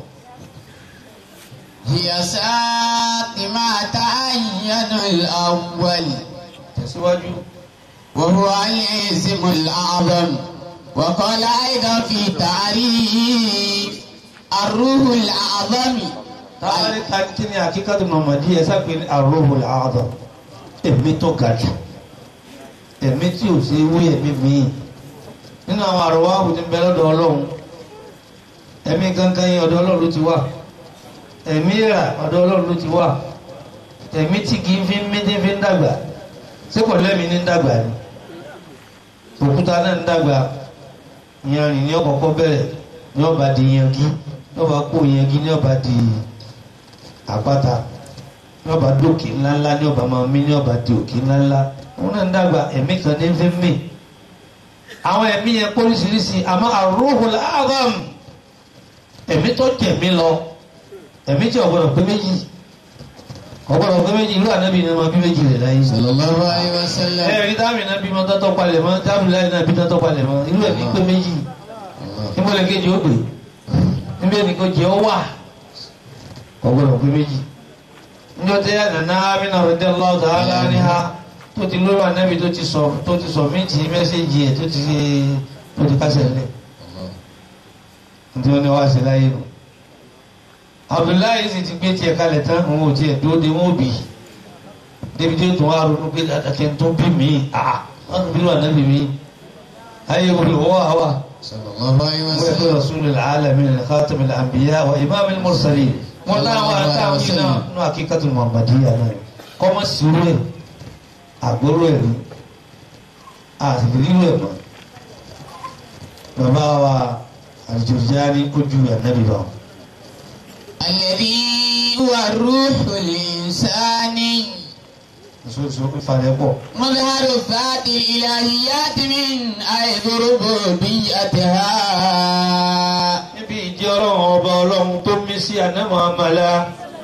هي ذات ما تعين الأول tẹ̀síwájú. وهو الاسم الأعظم وقال أيضا في تعريف الروح الأعظم táwọn ní ká kí ni haqiqatul muhammadiyya sápẹ́ ní ar-ruhul a'zam ẹ̀mí tó ga jù ẹ̀mí tí ò sí wí ẹ̀mí míì nínú àwọn àrùwá àwùjọ bẹ lọ́dọ̀ ọlọ́run ẹ̀mí gangan yẹn ọ̀dọ̀ ọlọ́run ló ti wà ẹ̀mí rà ọ̀dọ̀ ọlọ́run ló ti wà ẹ̀mí tí kì í fi ń méjì fi ń dàgbà ṣé kò lẹ́mìí ní ń dàgbà ni òkúta náà ń dàgbà yanrìn ní ọkọ̀ọ̀kọ̀ bẹ̀rẹ̀ ní ọba di yangi ní ọba kó yangi ní ọba di àpáta ní ọba dókè ńláńlá ní ọba máa mí ní ọba di òkè ńláńlá wọn náà ń dàgbà ẹ̀mí kan ní fi ń mì àwọn ẹ̀mí yẹn póríṣiríṣi àmọ́ ar-ruhul a'zam ẹ̀mí tó jẹ̀mí lọ ẹ̀mí tí ọ̀gbọ́dọ̀ pé méjì ọ̀gbọ́dọ̀ pé méjì irú ànábì ni wọn bí méjì rẹ̀ láyé صلى الله عليه وسلم ẹ̀rí dáàmì náà bímọ tọ́tọ́ palẹ̀ mọ́ dáàmì láyé náà bí tọ́tọ́ palẹ̀ mọ́ irú ẹ̀mí pé méjì níbọ̀lẹ̀ kejì ó gbé níbi ẹnìkan jẹ́ ọ wà ọgbọ́dọ̀ pé méjì níjọ́ tí ànàná amínà rẹ̀dẹ́ lọ́ọ̀tà aláníhà tó ti lórí ànábì tó ti sọ tó ti sọ méjì mẹ́sẹ̀jì ẹ̀ tó ti tó ti kásẹ̀ lẹ̀ nítorí wọn ni wọ́n á ṣe láyé nù. Abdullahi sì ti gbé tiẹ̀ kalẹ̀ tán òun ò tiẹ̀ dúró de wọn ò bì í débi tí ó tún wá ronú pé àtàkẹ́ tó bí mi àá wọn bí wọn ànábì mi ayé olùwọ́ àwa. sallallahu alayhi wa ويقول sallam. رسول العالمين خاتم الأنبياء وإمام المرسلين wọ́n láwọn àtàwọn yìí náà nínú akíkàtú Muhammadiyya náà kọ́mọ́ sírú ẹ̀ àgbóró ẹ̀ rí àtìrírú ẹ̀ mọ́ bàbá wa Al-Jurjani ojú ànábì bá wọn. الذي هو الروح الإنساني sọ́sọ́ ìfàlẹ́ pọ̀ مظهر ذات الإلهيات من حيث ربوبيتها níbi ìjẹ́ ọlọ́run ọba ọlọ́run tó mí sí ànámọ́ àmàlà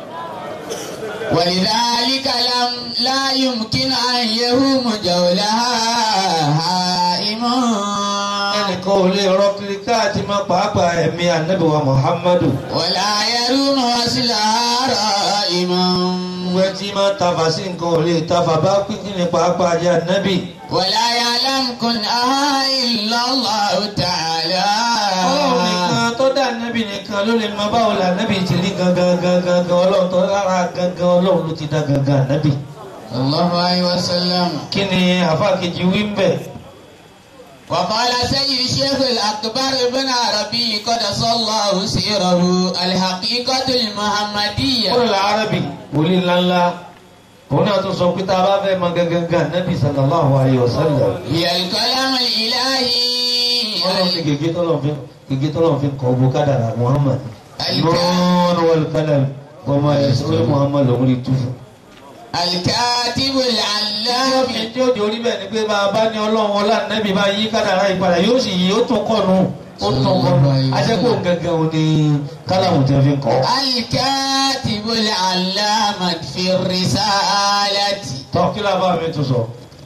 ولذلك لم لا يمكن أن يهوم جولها هائم ẹnìkan ò lè rọ kiri káàtì má pàápàá ẹ̀mí ànábì wa Muhammadu ولا يروم وصلها رائما wẹ́ tí máa tafà sí nǹkan ò lè tafà bá pínpín ní pàápàá jẹ́ ànábì. ولا يعلم كنها إلا الله تعالى ọlọ́run nìkan tó dá ànábì nìkan ló lè mọ báwo la ànábì ti rí gangan gangan gangan ọlọ́run tó lára gangan ọlọ́run ló ti dá gangan ànábì. صلى الله عليه وسلم kí ni àfa kejì wí ń bẹ̀. وقال سيد الشيخ الأكبر ابن عربي قدس الله سيره الحقيقة المحمدية kúrò lárábì wòlíì ńláńlá òun náà tún sọ pé tá a bá fẹ́ mọ gangan gangan ànábì sallallahu alayhi wa sallam. هي الكلام الإلهي ọlọ́run ní gègé tọ́lọ́run fi gègé tọ́lọ́run fi kọ́ gbó kádàrà Muhammad. Alika- nọ́ọ̀nù wal kalam wọ́n máa yẹ sọ́wọ́ Muhammad lòún rí tú fún. الكاتب العلام Ọlọ́run tí ó di orí bẹ́ẹ̀ ni pé bá a bá ní ọlọ́run ọlá nẹ́bí bá yí kádàrá ìpadà yóò sì yí ó tún kọ́nu ó tún kọ́nu ajẹ́kọ̀ọ́ gẹ́gẹ́ o ní kálàmù tí wọ́n fi ń kọ́. الكاتب العلام في الرسالة tọ́ kí ló bá mi tún sọ.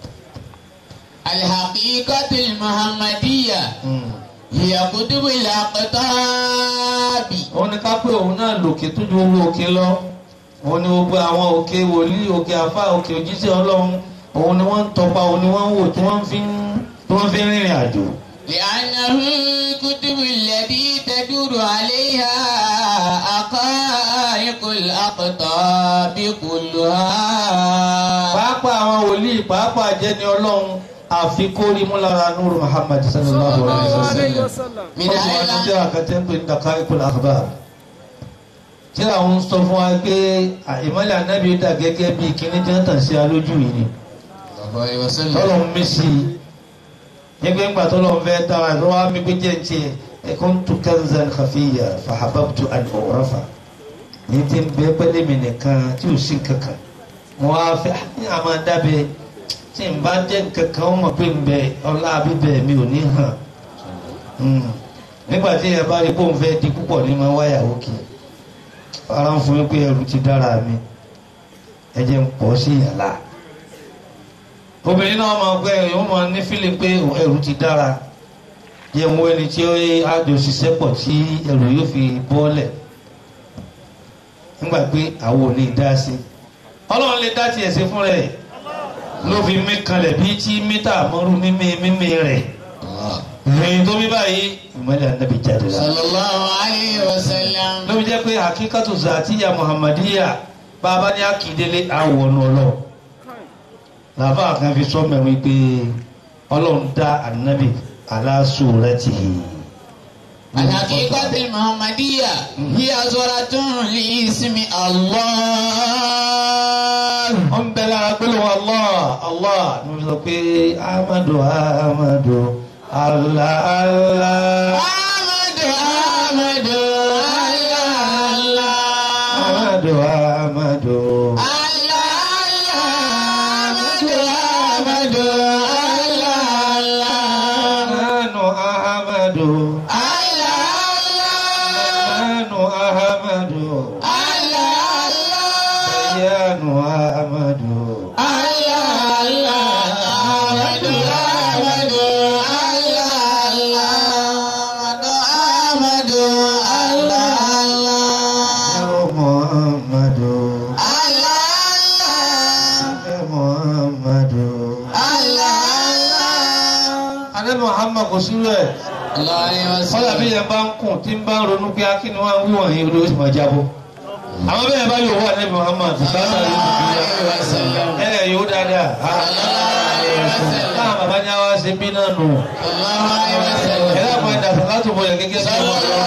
الحقيقة المحمدية هي كتب الأقطاب òun ni ká pé òun náà lòkè tó ju owó òkè lọ òun ni gbogbo àwọn òkè wòlíì òkè àfá òkè òjíṣẹ́ ọlọ́run òun ni wọ́n ń tọpa òun ni wọ́n ń wò tí wọ́n fi ń tí wọ́n fi ń rìnrìn àjò. لأنه الكتب التي تدور عليها حقائق الأقطاب كلها pàápàá àwọn wòlíì pàápàá jẹ́ni ọlọ́run àfi kórìí mú lára nuru Muhammad sallallahu alayhi wa sallam. من wọ́n ti wá ní tíra kan tẹ́ ń pè ní Daqa'iqul Akhbar. tíra ń sọ fún wa pé ìmọ̀lẹ̀ anábì dà gẹ́gẹ́ bí kíní tí wọ́n tàn sí alójú yìí ni tọ́lọ̀ ń mí sí i nígbà ńgbà tọ́lọ̀ ń fẹ́ dára ẹ̀ lọ́wọ́ mi pé jẹ́ ti ẹ̀ kuntu kanzan khafiyya fahabbtu an u'rafa ní ti ń bẹ pẹ́lẹ́ mi nìkan tí ò sí kankan wọ́n á fẹ́ ní àmọ́ dábẹ́ tí n bá jẹ́ kankan wọ́n mọ̀ pé ń bẹ ọlá bíbẹ̀ mi ò ní hàn nígbà tí ẹ bá rí bóun fẹ́ di púpọ̀ ní ma wáyà òkè ara ń fún mi pé ẹrù ti dára mi ẹ jẹ́ ń pọ̀ sí ìyàlá obìnrin náà máa gbé ẹ̀yọ́ máa ní fílì pé ẹrù ti dára jẹ́ ń wo ẹni tí ó àjò ṣiṣẹ́ pọ̀ tí ẹrù yóò fi bọ́ọ̀lẹ̀ nígbà pé àwọn ò ní dá sí ọlọ́run lè dá tiẹ̀ sí fún rẹ̀ ló fi mí kanlẹ̀ bí tí mítà mọ́rú mímí mímí rẹ̀ ìròyìn tó bí báyìí ìmọ̀lẹ̀ ànábì jáde la. صلى الله عليه وسلم ló fi jẹ́ pé àkíkàtù zàtìyà muhammadiya bàbá ní akíndélé àwọnù ọlọ́run làbá kan fi sọ mẹ́rin pé ọlọ́run dá ànábì ala suratihi. الحقيقة المحمدية هي صورة لاسم الله wọ́n bẹ lára pẹ̀lú allah allah ní wọ́n sọ pé amadu amadu allah allah أحمد أحمد الله الله amadu amadu. Nanu Ahmadu, Nanu Ahmadu, Yanu Ahmadu, Allah Muhammad kò sí rẹ̀ الله عليه kọ́lá bí وسلم yẹn bá ń kùn tí ń bá ń ronú pé akíni wọn wí wọ̀nyí olówó sì máa jábọ́ àwọn bẹ́ẹ̀ bá yóò wà nẹ́bí Muhammad bùkátà ló ti bí yá عليه وسلم ẹ̀ yóò dáadáa káà bàbá ní àwa ṣe bí náà nù الله عليه وسلم ẹ̀ lápá ẹ̀dá sàkátù bọ̀lẹ̀ gẹ́gẹ́ bí wọn lọ.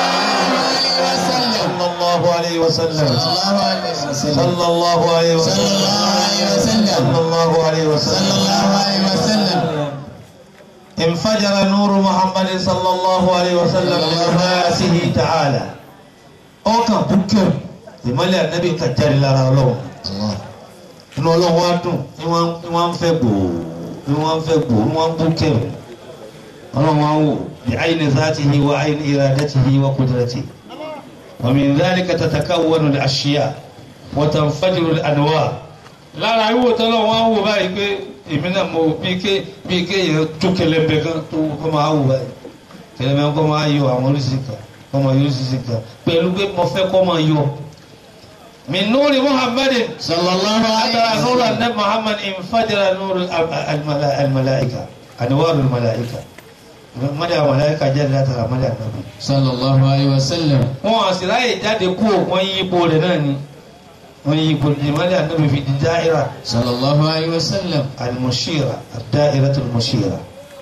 sallallahu alayhi wa sallam صلى الله عليه وسلم sallallahu alayhi wa sallam sallallahu alayhi wa صلى sallam. الله عليه وسلم انفجر نور محمد صلى الله عليه وسلم من رأسه تعالى ọkàn búkẹ́ ìmọ́lẹ̀ ànábì kan jáde lára ọlọ́run inú ọlọ́run wá dùn ní wọ́n ní wọ́n ń fẹ́ gbòò ní wọ́n ń fẹ́ gbòò ní wọ́n ń búkẹ́ ọlọ́run wá wò bí ayni zatihi wa ayni iradatihi wa qudratihi wa min dhalika tatakawwanu al-ashya wa tanfajiru al-anwar lára ìwò tọ́lọ́ wọn wò báyìí pé èmi náà mo bí ké bí ké yẹn tó kẹlẹ́mbẹ̀ kan tó kọ́ máa wò báyìí kẹlẹ́mbẹ̀ kọ́ máa yọ àwọn oríṣi kan kọ́ máa yọ oríṣi kan pẹ̀lú pé mo fẹ́ kọ́ máa yọ. min nuri muhammadin صلى الله عليه atara nuru وسلم anabi muhammad infajara nuru al- al-malaika anwaru al-malaika mọ́dà malaika jáde látara mọ́dà anabi. صلى الله عليه وسلم wọn àsìláyè jáde kú wọn yí ipò rẹ̀ náà ni wọn yí ipò ìmọ̀lẹ̀ anabi fi di dáírà. صلى الله عليه وسلم المشيرة الدائرة المشيرة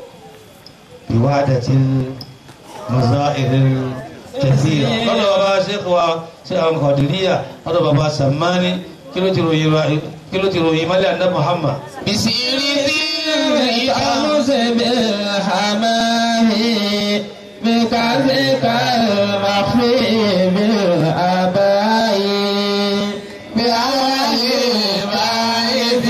بوعدة المظاهر الكثيرة قال بابا شيخ وشيخ القادرية قال بابا سماني كيلو تيرو كيلو تيرو يمالي عند محمد بسير ذي الشمس بالحمام بكذك المخفي بالأباء بأول الباعث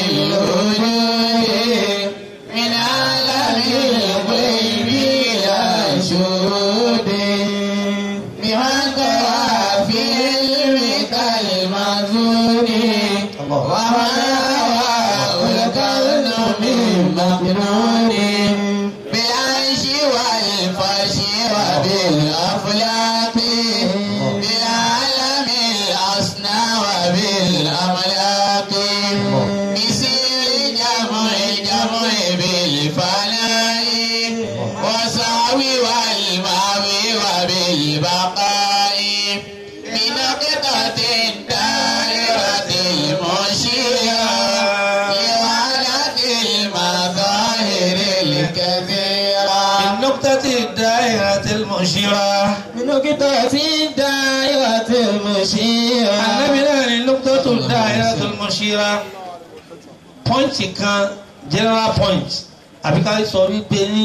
للوجود من عالم الغيب إلى شهود بمن قرأ في علمك المنظور الله وما الكون من مكنون بالعيش والفرش وبالأفلاك بالعالم الأصنع وبالأملاك بسير جمع جمع بالفناء وسعوي والمعوي وبالبقاء بنقطة الدائرة المشيرة لوحدة المظاهر الكثيرة النقطة الدائرة المشيرة بنقطة الدائرة المشيرة النبي náà ni نقطة الدائرة المشيرة pọ́ǹtì kan general point àbí ká sọ wípé ní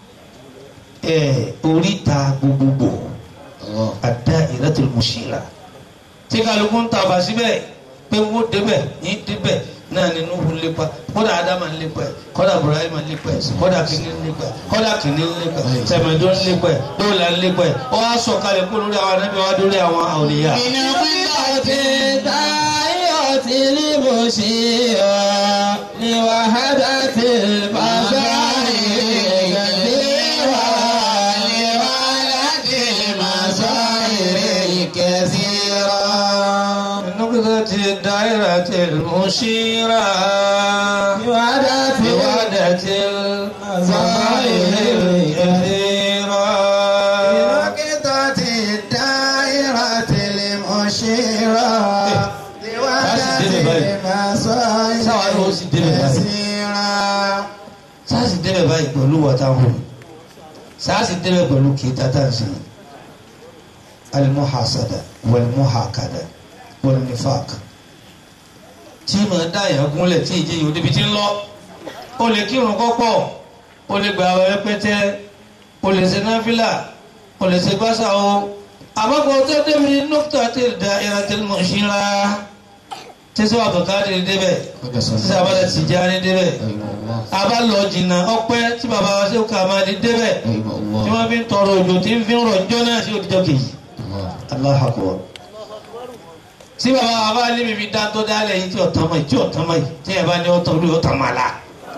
eh, oríta gbogbogbò الدائرة المشيرة tí kálukú ń tàbà síbẹ̀ pé wọ́n débẹ̀ ní débẹ̀ náà ni Nuhu ń lépa kódà Ádámà ń lépa ẹ̀ kódà Ibrahima ń lépa ẹ̀ kódà kìíní ń lépa ẹ̀ kódà kìíní ń lépa ẹ̀ tẹ̀mẹ̀dó ń lépa ẹ̀ dóòlà ń lépa ẹ̀ ó wá sọ̀kalẹ̀ kó lórí àwọn anábì wá dórí àwọn àwòrán بنقطة الدائرة المشيرة لوحدة المظاهر الكثيرة لوحدة المظاهر الكثيرة نقطة الدائرة المشيرة لوحدة بوحدة المظاهر الكثيرة بنقطة الدائرة المشيرة لوحدة المظاهر الكثيرة sáàsì débẹ̀ báyìí pẹ̀lú wọ́táhùn sáàsì débẹ̀ pẹ̀lú kìíta tàǹsì alimuhasada walimuhakada walinifak tí ma dá ìyá gúnlẹ̀ tí ìjẹ́ yìí òdìbí tí ń lọ o lè kírun kọ́pọ̀ o lè gbà wẹ́ pẹ́tẹ́ o lè ṣe náfìlà o lè ṣe gbásà o àbábọ̀ tó débi nọ́kítà tí da ìrántí mọ̀ ṣíra tí sọ àbùkádì débẹ̀ tí sọ àbálẹ̀ tìjáni débẹ̀ àbá lọ jìnnà ọpẹ́ tí bàbá wa ṣe ká máa di débẹ̀ tí wọ́n fi ń tọrọ òjò tí ń fi ń rọ̀ jọ́ náà sí òdìjọ́ kejì Allahu Akbar tí bàbá wa bá lé mi fi dá tó dálẹ̀ yìí tí ọ̀tán mọ̀ yìí tí ọ̀tán mọ̀ yìí tí ẹ̀ bá ní ọ̀tán olú ọ̀tán mọ̀ la.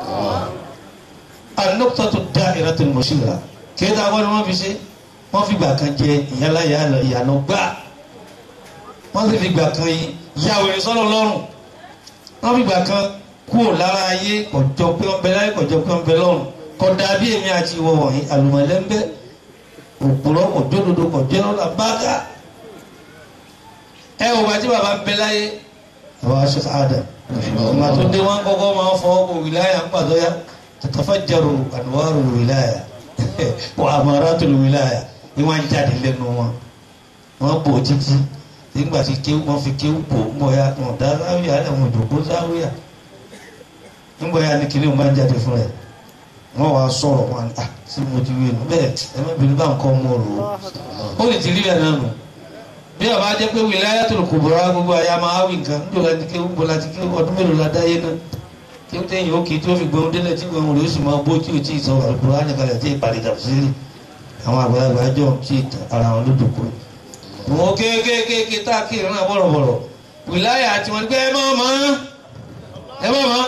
an-nuqtatu da'iratul mushira kí ẹ dáa wọ́n ni wọ́n fi ṣe wọ́n fi gbà kan jẹ ìyálà ìyànà gbà wọ́n sì fi gbà kan yàwó ìsọ́lọ̀ lọ́rùn wọ́n fi gbà kan kúrò lára ayé kọjọ pé wọ́n bẹ láyé kọjọ pé wọ́n bẹ lọ́rùn kódà bí èmi àti ìwọ wọ̀nyí àlùmọ̀lẹ́ńbẹ́ òpùrọ̀ òdodo kọ̀dẹ́rọ́lá bága ẹ wò bá tí bàbá ń bẹ láyé bàbá aṣọ àdà ìgbà tó dé wọn kọ́kọ́ máa ń fọwọ́ kó wìláyà ń pàtó yá tatafajjaru anwaru wìláyà wa amaratul wìláyà ni wọ́n ń jáde lẹ́nu wọn wọ́n bò títí nígbà tí kéwù wọ́n fi kéwù bò ń bọ̀ ya wọn dá sáwìyà ẹ̀wọ̀n ìdòkó sáwìyà ń bọ̀ ya ni kìnìún máa ń jáde fún rẹ̀ wọ́n wá sọ̀rọ̀ wọn à sí mo ti wí nù bẹ́ẹ̀ ẹ má bínú bá nǹkan mọ́ rò ó ó lè ti rí ẹ̀ náà nù bí ọba jẹ́ pé wilayatul kubra gbogbo àyà máa wí nǹkan níjọ́ láti ké gbogbo láti ké ọdún mélòó la dáyé náà kí ó tẹ̀yìn òkè tí ó fi gbọ́n délẹ̀ tí gbọ́n rẹ̀ ó sì máa bó tí ò tí ì sọ Al-Qur'ani kalẹ̀ tí ìpàdé tafsiri àwọn àgbàlagbà jọ tí ara wọn ló dòkó wọn kéékèèké tá a kí ìrìn náà bọ̀rọ̀bọ̀rọ̀ wìláyà àti wọn gbé ẹ mọ́ mọ́ ẹ mọ́ mọ́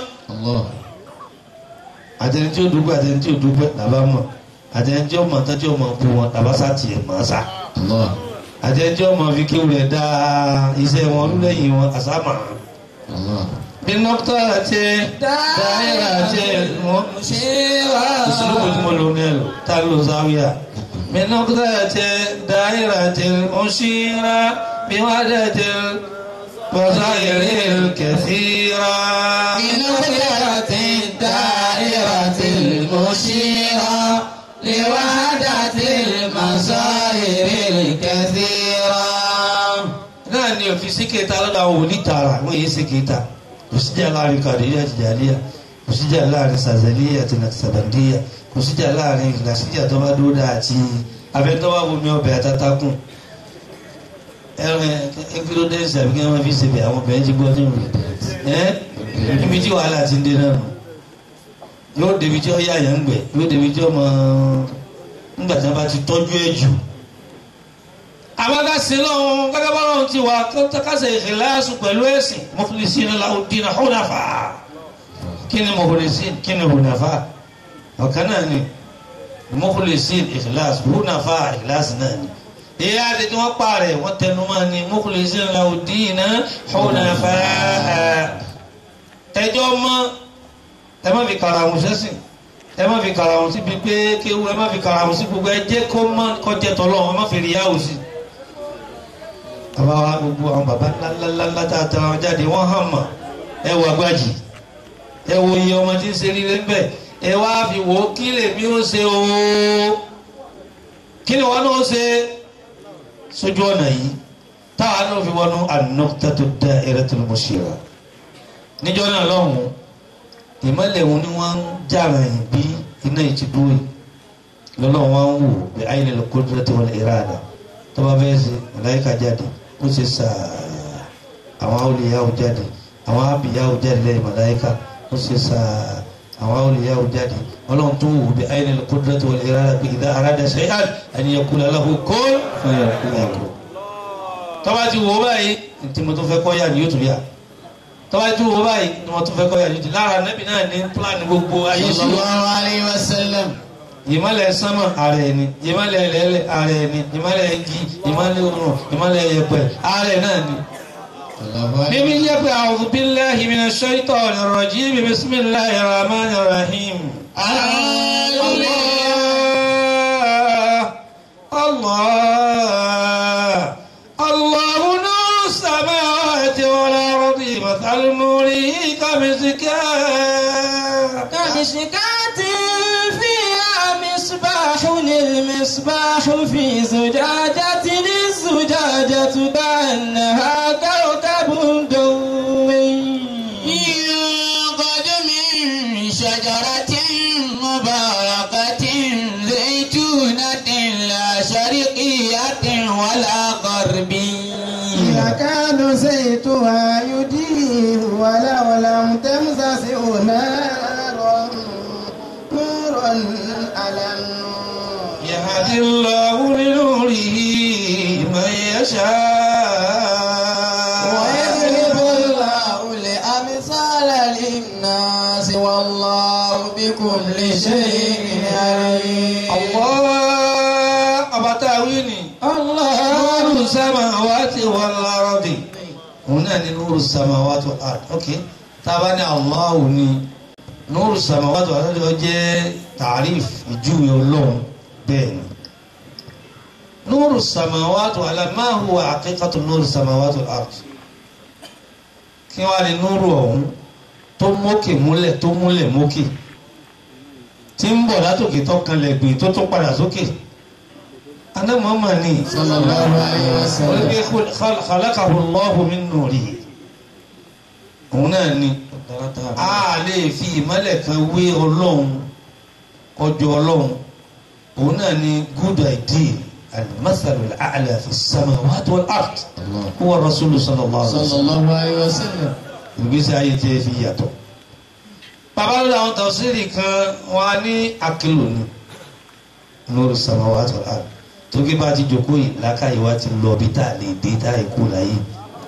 àtẹni tí ó dúpẹ́ àtẹni tí ó dúpẹ́ làbá mọ̀ àtẹni tí ó mọ̀ tán tí ó mọ̀ bu wọn làbá sá tiẹ̀ mọ̀ sá àtẹni tí ó mọ̀ fi kéwù rẹ̀ dá iṣẹ́ wọn lulẹ̀yìn wọn àsámà. bí nọ́kítà àti dáhìrà àti wọn ìṣòro tí mo lò ní ẹ̀rọ tá a lò sáwíà. bí nọ́kítà àti dáhìrà àti mọ̀ṣíra bí wọ́n á dẹ̀ àti بصائر كثيرا من نظرة الدائرة المشيرة لوحدة المصائر الكثيرة náà ni òfin sí kẹta lọ́dọ̀ àwọn òní tààrà wọ́n yé sí kẹta kò síjà láàrin kàdéyà àti jàlíyà kò síjà láàrin sàzẹ̀líyà àti nàìsàbàndíyà kò síjà láàrin ìlàsíjà tó bá dúró dáa àti abẹ́tọ́wá bomi ọbẹ̀ àtàtàkùn ẹran ẹgbẹ́rọ́dẹ́sì àbí kí wọ́n fi ṣe bẹ̀ àwọn obìnrin ti gbọ́ nínú ẹ́ níbi tí wàhálà ti ń dé náà nù yóò débi tí ó yá àyàn ń gbẹ yóò débi tí ó mọ nígbà tí wọ́n bá ti tọ́jú ẹ̀ jù. àwọn akásí lọ́wọ́ gẹ́gẹ́ bá lọ́wọ́ ti wà kásẹ̀ ìkìláàsù pẹ̀lú ẹ̀sìn mukhlisina lahu dina hunafa kí ni mukhlisin kí ni hunafa ọ̀kan náà ni mukhlisin ìkìláàsù hunafa ìkìláàsù náà ni ìyá àti tí wọ́n pààrẹ̀ wọ́n tẹnu máa ní mukhlisina lahu dina hunafa ẹjọ́ mọ́ ẹ má fi kàrà àwọn sẹ́sìn ẹ má fi kàrà àwọn síbi pé kéwu ẹ má fi kàrà àwọn sí gbogbo ẹ jẹ́ kó má kọjẹ tọ́lọ́ ẹ má fi rí yáwó sí. bàbá wa gbogbo àwọn bàbá ńláńláńlá tá a tara wọn jáde wọ́n hàn mọ́ ẹ wọ agbájì ẹ wo iye ọmọ tí ń ṣe rírẹ ńbẹ ẹ wá fi wò ó kí lèmi ó ṣe o kí ni wọn náà ṣe sójú ọ̀nà yìí táwa náà fi wọnú an-nuqtatu da'iratul mushira níjọ́ náà lọ́hùn-ún ìmọ̀lẹ̀ wọn ni wọ́n ń jàrà yìí bí iná ìtìdúró yìí lọ́lọ́run wọn ń wò bí ayélujára al-qudrati wal irada tó bá fẹ́ ṣe màláíkà jáde ó ṣe sàá àwọn awliyahu jáde àwọn abiyahu jáde lẹ́yìn màláíkà ó ṣe sàá àwọn awliyahu jáde ọlọ́run tó wò bí ayélujára al-qudrati wal irada bí idha arada shay'an an yaqula lahu kun fayakun tó bá ti wò ó báyìí ntí mo tó fẹ́ kọ́ yà ni yóò tún yà tọ́wá tí wọ́n báyìí ni wọ́n tún fẹ́ kọ́ yàrá lára nẹ́bí náà ní plan gbogbo ayé sí wa. sallallahu alayhi wa sallam. ìmọ̀lẹ̀ sánmà ara ẹni ìmọ̀lẹ̀ ẹlẹ́lẹ̀ ara ẹni ìmọ̀lẹ̀ igi ìmọ̀lẹ̀ òrùn ìmọ̀lẹ̀ yẹ̀pẹ̀ ara ẹ̀ náà ni. mímí jẹ́ pé a'udhu billahi minash shaitanir rajim bismillahir rahmanir rahim. Allah Allah Allah nuru samawati wal ardi مثل نوره كمسكاة كمشكاة فيها مصباح للمصباح في زجاجة الزجاجة كأنها كوكب دوي يوقد من شجرة مباركة زيتونة لا شرقية ولا غربية يكاد زيتها يضيء ولو لم تمسسه نار نور على النور يهدي الله لنوره من يشاء ويضرب الله الأمثال للناس والله بكل شيء عليم الله أبتاويني الله نور السماوات والأرض هنا نور السماوات والأرض أوكي طبعا الله ني nuru samawati wal ardi ó jẹ́ tàríf ìjúwe ọlọ́run bẹ́ẹ̀ ni nuru samawati wal ardi ma huwa haqiqatu nuru samawati wal ardi kí wọ́n á ní nuru ọ̀hún tó mókè múlẹ̀ tó múlẹ̀ mókè tí ń bọ̀ látòkè tó kanlẹ̀ gbé tó tó padà sókè aná Muhammad ní sallallahu alayhi wa sallam. olùgbé khalaqahu Allahu min nurihi òun náà ni a lè fi ìmọ́lẹ̀ kan wé ọlọ́run ọjọ́ ọlọ́run òun náà ni good idea al-mathal al-a'la fi as-samawati wal-ard huwa rasulu sallallahu alaihi wasallam sallallahu alayhi wa sallam. ìgbésí ayé tí ẹ fi yàtọ̀. bàbá lórí àwọn tafsiri kan wọn á ní àkìlò ní lórí samawati wal-ard tó kí bá ti jókòó yìí lákàyè wa ti lọ bí tá a lè dé tá a kú láyé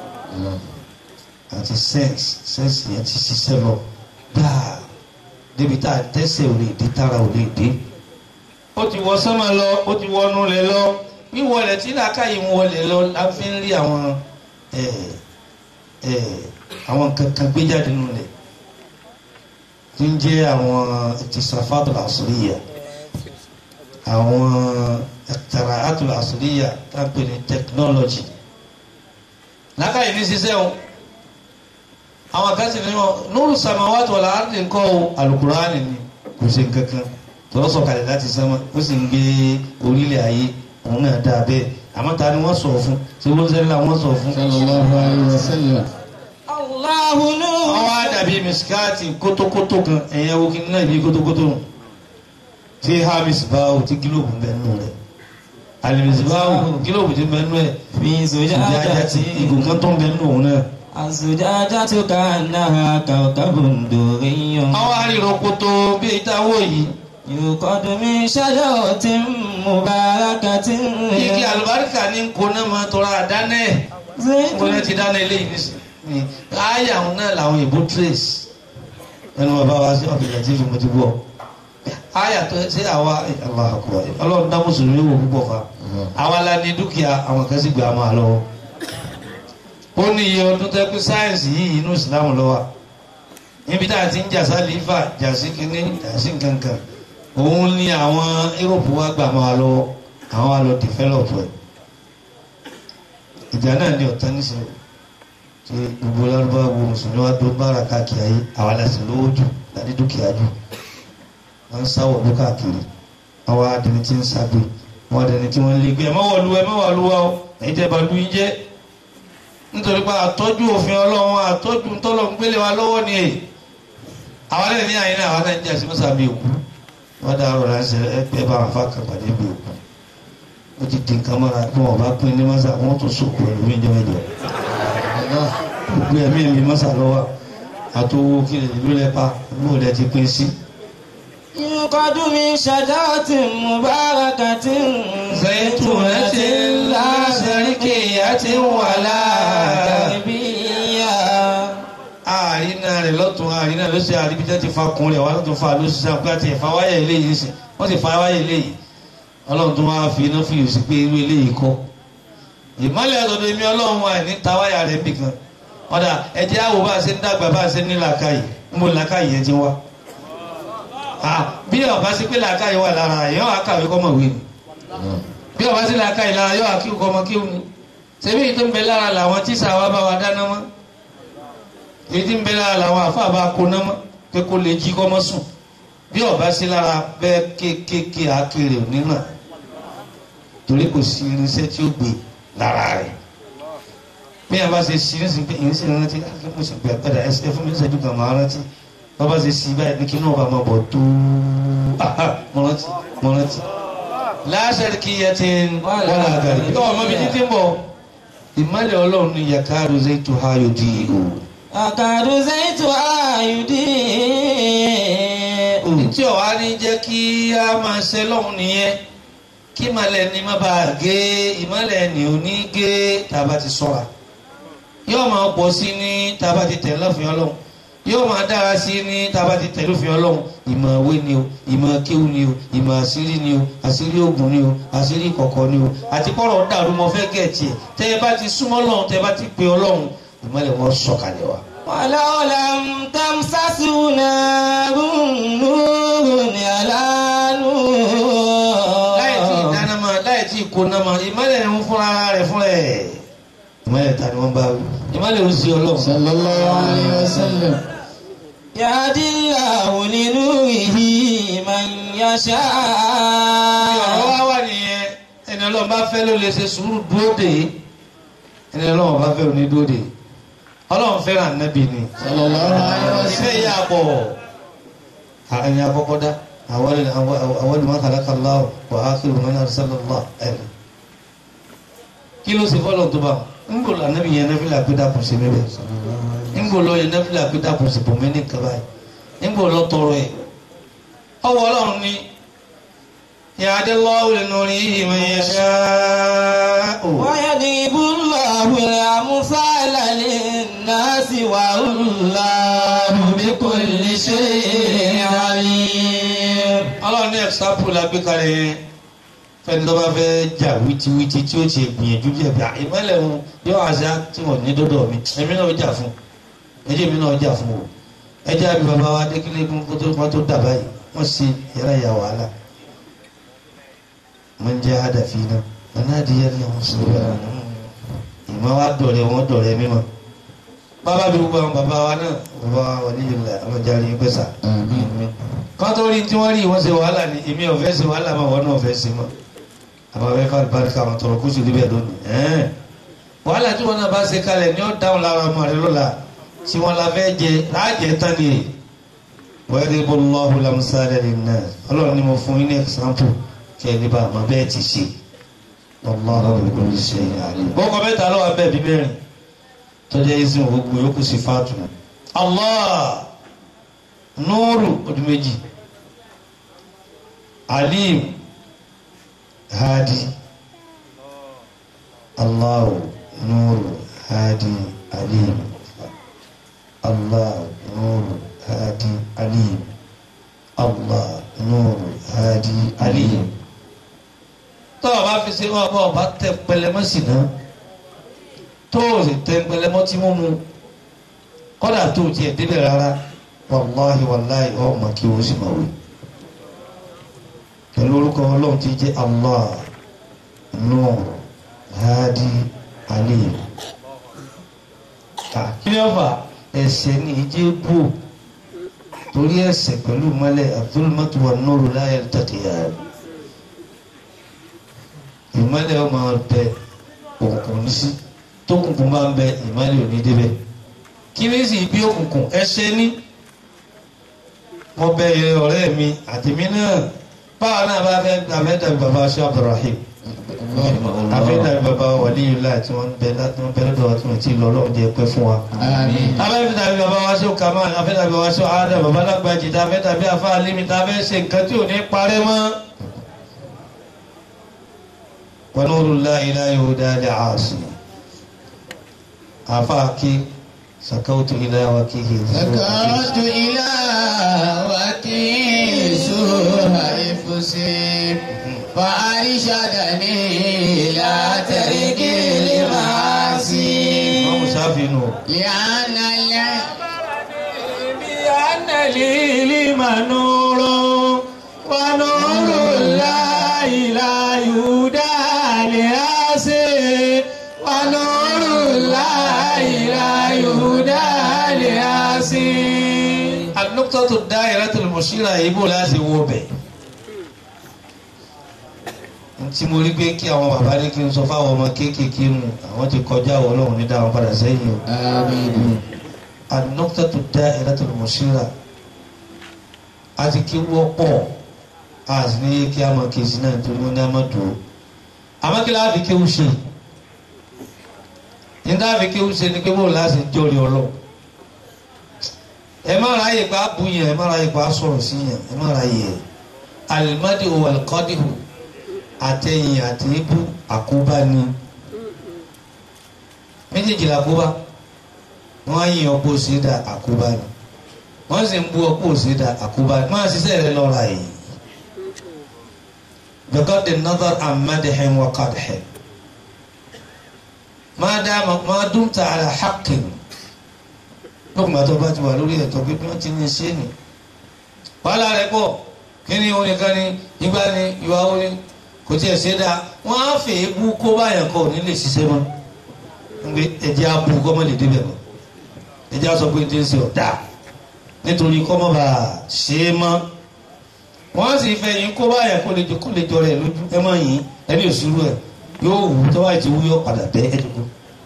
àti sẹ́ǹsì sẹ́ǹsì yẹn ti ṣiṣẹ́ lọ gbáà débi tá a tẹ́sẹ̀ ò lè dé tára ò lè dé. ó ti wọ sánmà lọ ó ti wọnú lẹ lọ wíwọlẹ̀ tí làákàyè ń wọlé lọ la fi ń rí àwọn ẹ̀ ẹ̀ àwọn nǹkan kan gbé jáde nínú rẹ̀ tí ń jẹ́ àwọn ìtìsàfàtò àṣíríyà àwọn ẹ̀tàrà àtò àṣíríyà tá a pè ní technology làákàyè ní ṣiṣẹ́ o àwọn kan sì ní wọn nuru samawati wal ardi nǹkan o alukurani ni kò ṣe nǹkan kan tọ́lọ́ sọ̀kalẹ̀ láti sánmà ó sì ń gbé orílẹ̀ ayé òun náà dáa bẹ́ẹ̀ àmọ́ ta ni wọ́n sọ fún ṣé wọ́n sẹ́ni làwọn sọ fún. sallallahu alayhi wa sallam. Allahu nur. wọ́n wá dàbí mẹsíkáàtì kótókótó kan ẹ̀yẹ wo kí n náà bí kótókótó nù tí hamis báwo tí gílòbù ń bẹ nù rẹ̀ alimis báwo gílòbù ti bẹ nù rẹ̀ fi ìdájà tí ìgò kan tó ń bẹ nù òun náà. الزجاجة كأنها كوكب دري àwọn arìnrìn kótó bí ìtawó yìí يوقد من شجرة مباركة igi àlùbáríkà ní nkóná máa tọrọ àdáná ẹ̀ nkóná ti dáná eléyìí nísìnyí ayé àwọn náà làwọn ìbò trace ẹnu bàbá wa sí ọ̀bìnrin tí mo ti bọ̀ ayé àtọ́ ṣé àwa Allahu Akbar ọlọ́run dá mùsùlùmí wò púpọ̀ fa àwa la ní dúkìá àwọn kan sì gbà á máa lọ́wọ́ ó ní iye ọdún tẹ́ pé sáyẹ̀nsì yìí inú ìsìlámù lọ́wọ́ níbi tá a ti ń jà sálífà jà sí kínní jà sí kankan òun ní àwọn Europe wa gbà máa lọ́wọ́ àwọn wa lọ develop ẹ̀ ìjà náà ní ọ̀tá nísìnyí tí gbogbo lárúbá wo mùsùlùmí wa dún bára káàkiri ayé àwa la sì lówó jù láti dúkìá jù wọ́n ń sáwọ̀ ló káàkiri àwọn adẹni tí ń ságbé wọ́n adẹni tí wọ́n ń lé gbé ẹ̀ má wọ̀ lu ẹ̀ má wà lu wa o èyí tẹ́ bá lu yín jẹ́ nítorí pé àtọ́jú òfin ọlọ́run àtọ́jú ntọ́lọ́ ń gbélé wa lọ́wọ́ ni èyí àwọn ẹni ní àyìn náà àwọn náà ń jà sí mọ́sàbí òkú wọ́n dá ọ̀rọ̀ láti ẹgbẹ́ bá wọn fákan pàdé bí òkú ó ti di nǹkan mọ́ra bí wọ́n bá pín ní mọ́sà wọ́n tún sòkò ẹ̀rù mí jẹ́ mẹ́jọ. gbogbo ẹ̀mí mi mọ́sà lọ́wọ́ àtọwọ́ kí lè ló lẹ́pa bó lẹ́ ti pín sí. يوقد من شجرة مباركة زيتونة لا شرقية ولا غربية àrínà rẹ̀ lọ́tún àrínà ló ṣe àríbíjẹ́ ti fa kun rẹ̀ wá lọ́tún fa ló ṣiṣẹ́ àpò àti ẹ̀fà wáyà eléyìí sí wọ́n ti fa wáyà eléyìí ọlọ́run tó máa fi iná fìyò sí pé irú eléyìí kọ́ ìmọ̀lẹ̀ ọ̀dọ̀dọ̀ èmi ọlọ́run wa ní ta wáyà rẹ̀ bì kan ọ̀dà ẹ̀jẹ̀ àwò bá a ṣe ń dàgbà bá a ṣe ní làákàyè ń bò làákàyè yẹn ti wá. bí ọba sí pé làákàyè wà lára yọ àkàwé kọ́mọ̀ wé ni bí ọba sí làákàyè lára yọ àkíw kọ́mọ kíw ni ṣebí èyí tó ń bẹ lára làwọn tíṣà wa bá wa dáná mọ́ èyí tí ń bẹ lára làwọn àfáà bá kó ná mọ́ pé kó lè jí kọ́mọ́ sùn bí ọba sí lára bẹ́ẹ̀ kéékèèké àkèrè òní náà torí kò sí irinṣẹ́ tí ó gbé lára rẹ̀ bí wọn bá ṣe sí ní sìn pé ìyẹn sì rántí láti mo sì gbẹ padà ẹsẹ fún mi ṣẹ́jú kan máa rántí wọn bá ṣe sí báyìí ní kí náà bá máa bọ̀ tó mo rántí mo rántí. láṣẹ kí yẹ ti ń wọ́n àgàrí tó ọmọ mi títí ń bọ̀ ìmọ̀lẹ̀ ọlọ́run ní yàkáàrú zaitu hayo di o. أكاد زيتها يضيء tí ọ̀wá ní jẹ́ kí a máa ṣe lọ́hùn nìyẹn kí ìmọ̀lẹ̀ ni má bàa gé ìmọ̀lẹ̀ ni ò ní gé tàbá ti sọ̀ra yóò máa pọ̀ sí ní tàbá ti tẹ̀ lọ́fìn ọlọ́run yóò máa dára sí ní tàbá ti tẹ̀ lọ́fìn ọlọ́run ìmọ̀ òwe ni o ìmọ̀ kéwù ni o ìmọ̀ àṣírí ni o àṣírí ògùn ni o àṣírí kọ̀kọ̀ ni o àti kọ́rọ̀ dàrú mọ́ fẹ́ gẹ̀ẹ́tì ẹ̀ tẹ́ ẹ bá ti súnmọ́ ọlọ́run tẹ́ ẹ bá ti pe ọlọ́run ìmọ́lẹ̀ wọn sọ̀kalẹ̀ wa. ولو لم تمسسه نار نور على láì tí نور ìdáná ma láì tí ìkóná ma ìmọ́lẹ̀ ń fúnra rẹ̀ fúnra ẹ̀. ìmọ́lẹ̀ ta ni wọ́n bá wí. ìmọ́lẹ̀ ń sí ọlọ́run. sallallahu alayhi wa sallam. يهدي الله لنوره من يشاء ọ̀rọ̀ wá wà nìyẹn ẹni ọlọ́run bá fẹ́ ló lè ṣe sùúrù dúró dè é ẹni ọlọ́run bá fẹ́ ló ní dúró dè é ọlọ́run fẹ́ràn ànábì ni sallallahu alayhi wa ìfẹ́ sallam. yà pọ̀ ẹni àkọ́kọ́ dá àwọn ìmọ̀ kàlákà láwọ̀ wà á kí wọn náà sálọ̀ lọ́ ẹ̀rọ kí ló ṣe fọ́lọ̀ tó bá wọn ń bò lọ ànábì yẹn nẹ́fìlà pé dàpọ̀ sí mi bẹ́ẹ̀ ń bò lọ yẹn nẹ́fìlà pé dàpọ̀ sí bòmí ní kaba yìí ń bò lọ tọrọ ẹ̀ ọwọ́ ọlọ́run ni yàdé lọ́wọ́ lẹ́nu rí ìmọ̀ yẹn ṣáá ويضرب الله الأمثال للناس والله بكل شيء عليم ọlọ́run ní ẹ̀sápù la gbé kalẹ̀ yẹn fẹ́ni tó bá fẹ́ jà wítíwítí tí ó ti gbìyànjú bí ẹ̀bí ìmọ̀lẹ̀ wọn yóò àṣà tí wọ́n ní dọ́dọ̀ mi èmi náà jà fún ẹjẹ́ mi náà jà fún o ẹjẹ́ àbí bàbá wa dékìlẹ́gùn kó tó wọ́n tó dà báyìí wọ́n ṣe yàrá ìyá wàhálà mo ń jẹ́ àdàfin náà wọn náà di yẹn ní àwọn sọ̀rọ̀ ìmọ̀ wa dọ̀rẹ́ wọn dọ̀rẹ́ mímọ́ bàbá mi gbogbo àwọn bàbá wa náà bàbá wa wà níyìí la àwọn jáde gbèsà kọ́tọ́ rí tí wọ́n rí wọ́n ṣe wàhálà ni èmi ò fẹ́ ṣe wàhálà máa wọ́n náà fẹ́ ṣe mọ́ àbá fẹ́ fà barika àwọn tọrọ kó sì rí bẹ́ẹ̀ lónìí ẹ̀ẹ́n wàhálà tí wọ́n náà bá ṣe kalẹ̀ ni ó dáhùn lára ọmọ rẹ lọ́la tí wọ́n la fẹ́ jẹ láàjẹ tán ni wọ́n yẹ kó lọ́hùn lamusalẹ̀ ní náà ọlọ́run ni mo fún yín ní ẹ̀sánpù kẹ́ ẹ ní bá àmọ́ bẹ́ẹ̀ ti ṣe ọlọ́run ló ń ṣe àlè. bọ́kọ mẹ́ta lọ́wọ́ abẹ́ bí mẹ́rin tọ́jà ìsìn gbogbo yòókù sí fàtù Allah nuru ọdún méjì alim hadi allahu nuru hadi alim allah nuru hadi alim allah nuru hadi alim tó o bá fi ṣe wọn bá o bá tẹ pẹlẹmọ sí náà tó o sì tẹ pẹlẹmọ tí mo mu kọ́dà tó o tiẹ̀ débẹ̀ rárá wàláhi wàláhi ọmọ kí o sì máa wí pẹ̀lú orúkọ ọlọ́run ti jẹ́ allah nur hadi alim kí ni ó fà ẹsẹ̀ ní ìjẹ́ bò torí ẹsẹ̀ pẹ̀lú mọ́lẹ̀ abdulmatu wa nuru láyé tàtìyà ìmọ́lẹ̀ ọmọ bẹ òkùnkùn ní sí tókùnkùn bá ń bẹ ìmọ́lẹ̀ òní débẹ̀ kí ni sì bí òkùnkùn ẹsẹ̀ ní mo bẹ ẹ ọ̀rẹ́ mi àtìmí náà báwa náà bá fẹ́ abẹ́dàbí baba ṣe abdulrahim abẹ́dàbí baba wàlíyùlá tí wọ́n bẹ láti wọ́n bẹ lọ́dọ̀ wa tí wọ́n ti lọ lọ́wọ́ jẹ́ pẹ́ fún wa. àmín. abẹ́dàbí baba wa ṣe kamal abẹ́dàbí baba ṣe adam baba lágbàjì tá abẹ́dàbí afa alimi tá abẹ́ ṣe nǹkan tí ò ní parẹ́ mọ́. wa nurullahi la yuhda li'asi afa kí sakawtu ila wakihi. ذكرت إلى وكيسها إفسي فأرشدني إلى ترك المعاصي wọ́n mú sáfì nù. لأن الع- بأن العلم نور ونور الله لا يهدى لآسي ونور الله لا يهدى لآسي النقطة الدائرة المشيرة يقول لازم وبه tí mo rí pé kí àwọn bàbá ní kí n sọ fáwọn ọmọ kéékèèké nù àwọn ti kọjá àwọn ọlọ́run ní dáhùn padà sẹ́yìn o. آمين النقطة الدائرة المشيرة àti kí wọ́pọ̀ àti ní kí a máa kèsì náà tó ní ọmọ dùn àmọ́ kí láàbí kí ó ṣe ní láàbí kí ó ṣe ní pé bóun láti jọrì ọlọ́ ẹ má ráyè pa bú yẹn ẹ má ráyè pa sọ̀rọ̀ sí yẹn ẹ má ráyè ẹ alimadi o alikọ́dìhù àtẹ̀yìn àti ibú àkóbá ni méjèèjì làkóbá wọ́n á yin ọ̀pọ̀ òsèdà àkóbá ni wọ́n sì ń bú ọ̀pọ̀ òsèdà àkóbá ni máa ṣiṣẹ́ rẹ lọ́ra yìí because the northern and madihin wa qadhin ما دام ما دمت على حق lókùnbà tó bá ti wà lórí ẹ̀tọ́ pé bí wọ́n ti ní ṣé nì wàhálà rẹ̀ pọ̀ kí ni orin kan ni ìgbà ni ìwà orin kò tiẹ̀ ṣe dáa wọ́n á fè é bú kó báyàn kọ́ ní lè ṣiṣẹ́ mọ́ nígbè ẹ̀jẹ̀ á bú kọ́ mọ́ lè débẹ̀ mọ́ ẹ̀jẹ̀ á sọ pé tí ń ṣe ọ̀dà nítorí kọ́ mọ́ bá a ṣe é mọ́ wọ́n á sì fẹ́ yín kó báyàn kó lè jọ kó lè jọ rẹ̀ lójú ẹ mọ́ yín ẹni òṣùrù ẹ̀ yóò wù tó báyìí ti wú yóò padà bẹ́ ẹ̀ dùkú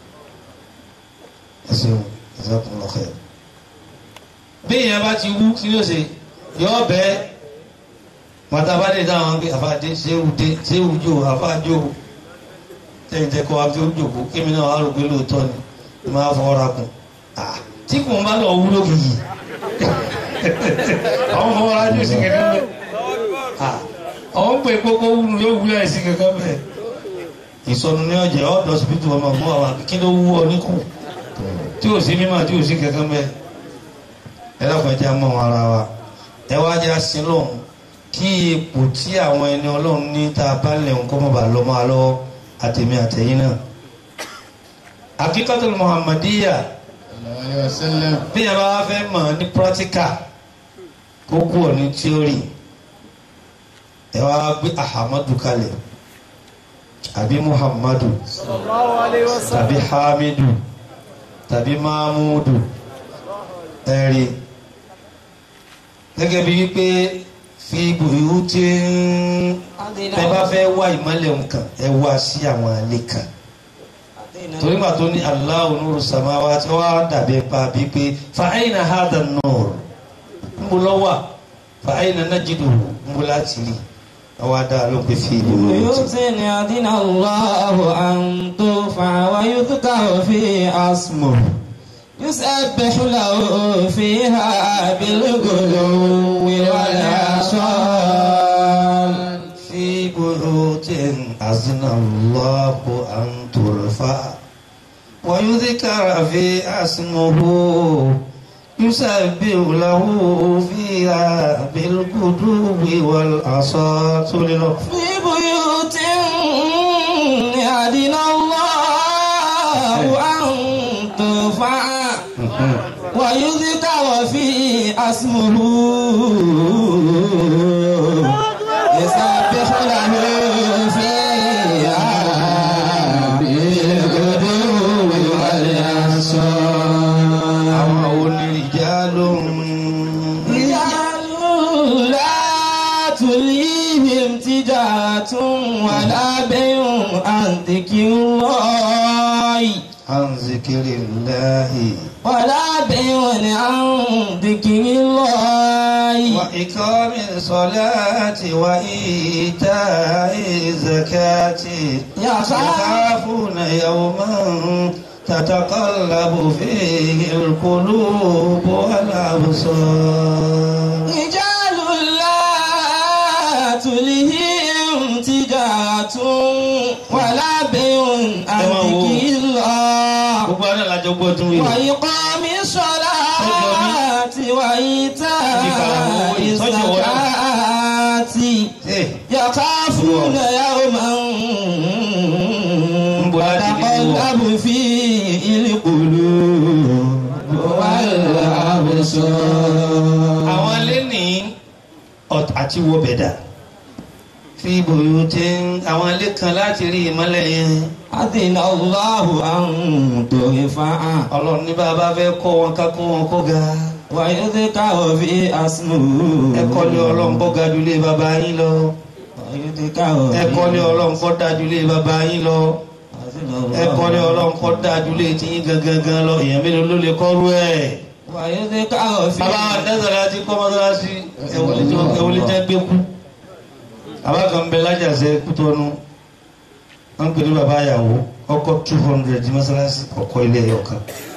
ẹ ṣeun ẹ ṣe kún lọ́kẹ́ bí èèyàn bá ti wú kí ló ṣe yóò bẹ́ẹ̀ mọ̀tàbádé dáhùn pé àfáàdé ṣéwù dé ṣéwù jò àfáàjò tẹ̀yìn tẹ́kọ̀ wá fi ó jòkó kémi náà wà lóògbé lóòótọ́ ni ni máa fọwọ́ ra kùn tí kò ń bá lọ wúlò kìkì àwọn fọwọ́ ra jù sí kankan bẹ́ẹ̀ àwọn pè kókó wúlò yóò wúlò ẹ̀ sí kankan bẹ́ẹ̀ ìsọnù ní ọjà ọ̀dọ̀ síbítù ọmọ ọmọ àwọn kí ló wú ọ níkù tí ò sí mímọ̀ tí ò sí kankan bẹ́ẹ̀ ẹ lọ́kọ̀ọ́ jẹ́ mọ́ ara wa ẹ wá jẹ́ àsìlóhùn kí ipò tí àwọn ẹni ọlọ́run ní tá a bá lẹ̀ ń kọ́ mọ́ bá lọ máa lọ àtẹ̀mí àtẹ̀yìn náà. akíkọ́tò muhammadiya bí yàrá wa fẹ́ mọ̀ ní pírátíkà kó kú ọ̀ ní tíórì ẹ wá gbé ahamadu kalẹ̀ àbí muhammadu tàbí hamidu tàbí mahmudu ẹ̀rí gẹ́gẹ́ bí wípé fi gbòòrò tí ẹ bá fẹ́ wá ìmọ̀lẹ̀ nǹkan ẹ wá sí àwọn alẹ́ kan torí mà tó ní Allahu nuru samawati wá dàbí pa bíi pé fa ayna hadha an-nur ń bọ̀ lọ́wọ́ fa ayna najiduhu ń bọ̀ láti rí àwọn adá ló ń pè fi gbòòrò tí. بيوت أذن الله أن ترفع ويذكر فيها اسمه يسبح له فيها بالغلو والعشال في بيوت أذن الله أن ترفع ويذكر في اسمه يسبح له فيها بالغدو والأصال في بيوت أذن الله أن ترفع ويذكر في اسمه يسبح له فيها بالغدو والآصال àwọn onírìjà ló ń رجال لا تلهيهم تجارة ولا بيع عن ذكر الله عن ذكر الله ولا بيع عن ذكر الله وإقام الصلاة وإيتاء الزكاة يخافون يوما تتقلب فيه القلوب والأبصار رجال لا تلهيهم تجارة ولا بيع عن ذكر الله gbogbo àná làjọ gbọ́ tún wí. وإقام الصلاة وإيتاء الزكاة يخافون يوما تتقلب فيه القلوب والأبصار àwọn ilé ní ọ̀t- àti wo bẹ̀dà fi ìbòyò tí àwọn ilé kan láti rí ìmọ́lẹ̀ yẹn أذن الله أن ترفع ọlọ́run ní bàbá fẹ́ kọ́ wọn ká kó wọn kó ga ويذكر في اسمه ẹ kọ́lé ọlọ́run kó ga jùlé bàbá yín lọ ويذكر ẹ kọ́lé ọlọ́run kó da jùlé bàbá yín lọ ẹ kọ́lé ọlọ́run kó da jùlé tiyín gangan gan lọ èèyàn mélòó ló lè kọ́rú ẹ̀. ويذكر في bàbá dẹ́sẹ̀rẹ́ àti kọ́mọ́sálásí ẹ̀wọ̀lì jẹ́ gbé kú bàbá kan bẹ lájàsẹ́ kútọ́nu wọ́n ń pè ní bàbá àyàwó ọkọ̀ two hundred mọ́sálásí ọkọ̀ ilé ẹ̀yọ̀ kan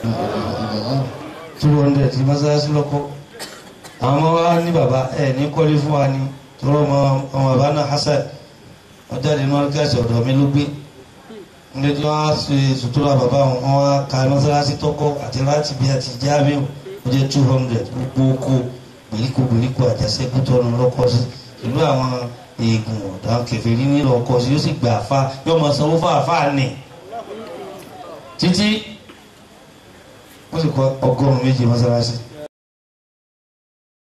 two hundred mọ́sálásí lọ́kọ́ àwọn ọmọ wa ní bàbá ẹ̀ ní kọ́lé fún wa ní tọrọ ọmọ ọmọ bàbá náà Hasan ọjà ìdènà ọlọ́gàsì ọ̀dọ̀ mi ló gbé ní tí wọ́n á ṣe sutura bàbá wọn wọ́n á ka mọ́sálásí tọ́kọ́ àti láti bí àti jáàmù ó jẹ́ two hundred gbogbo oko gbèríko gbèríko àjàṣẹ́kù tọ́nu lọ́kọ́ sí ìlú àwọn eegun ọ̀dà kẹfẹ́rí nílò ọkọ̀ sí yóò sì gbà àfa yóò máa sanwó fún àfa nì títí wọ́n sì kọ́ ọgọ́rùn-ún méjì mọ́sálásí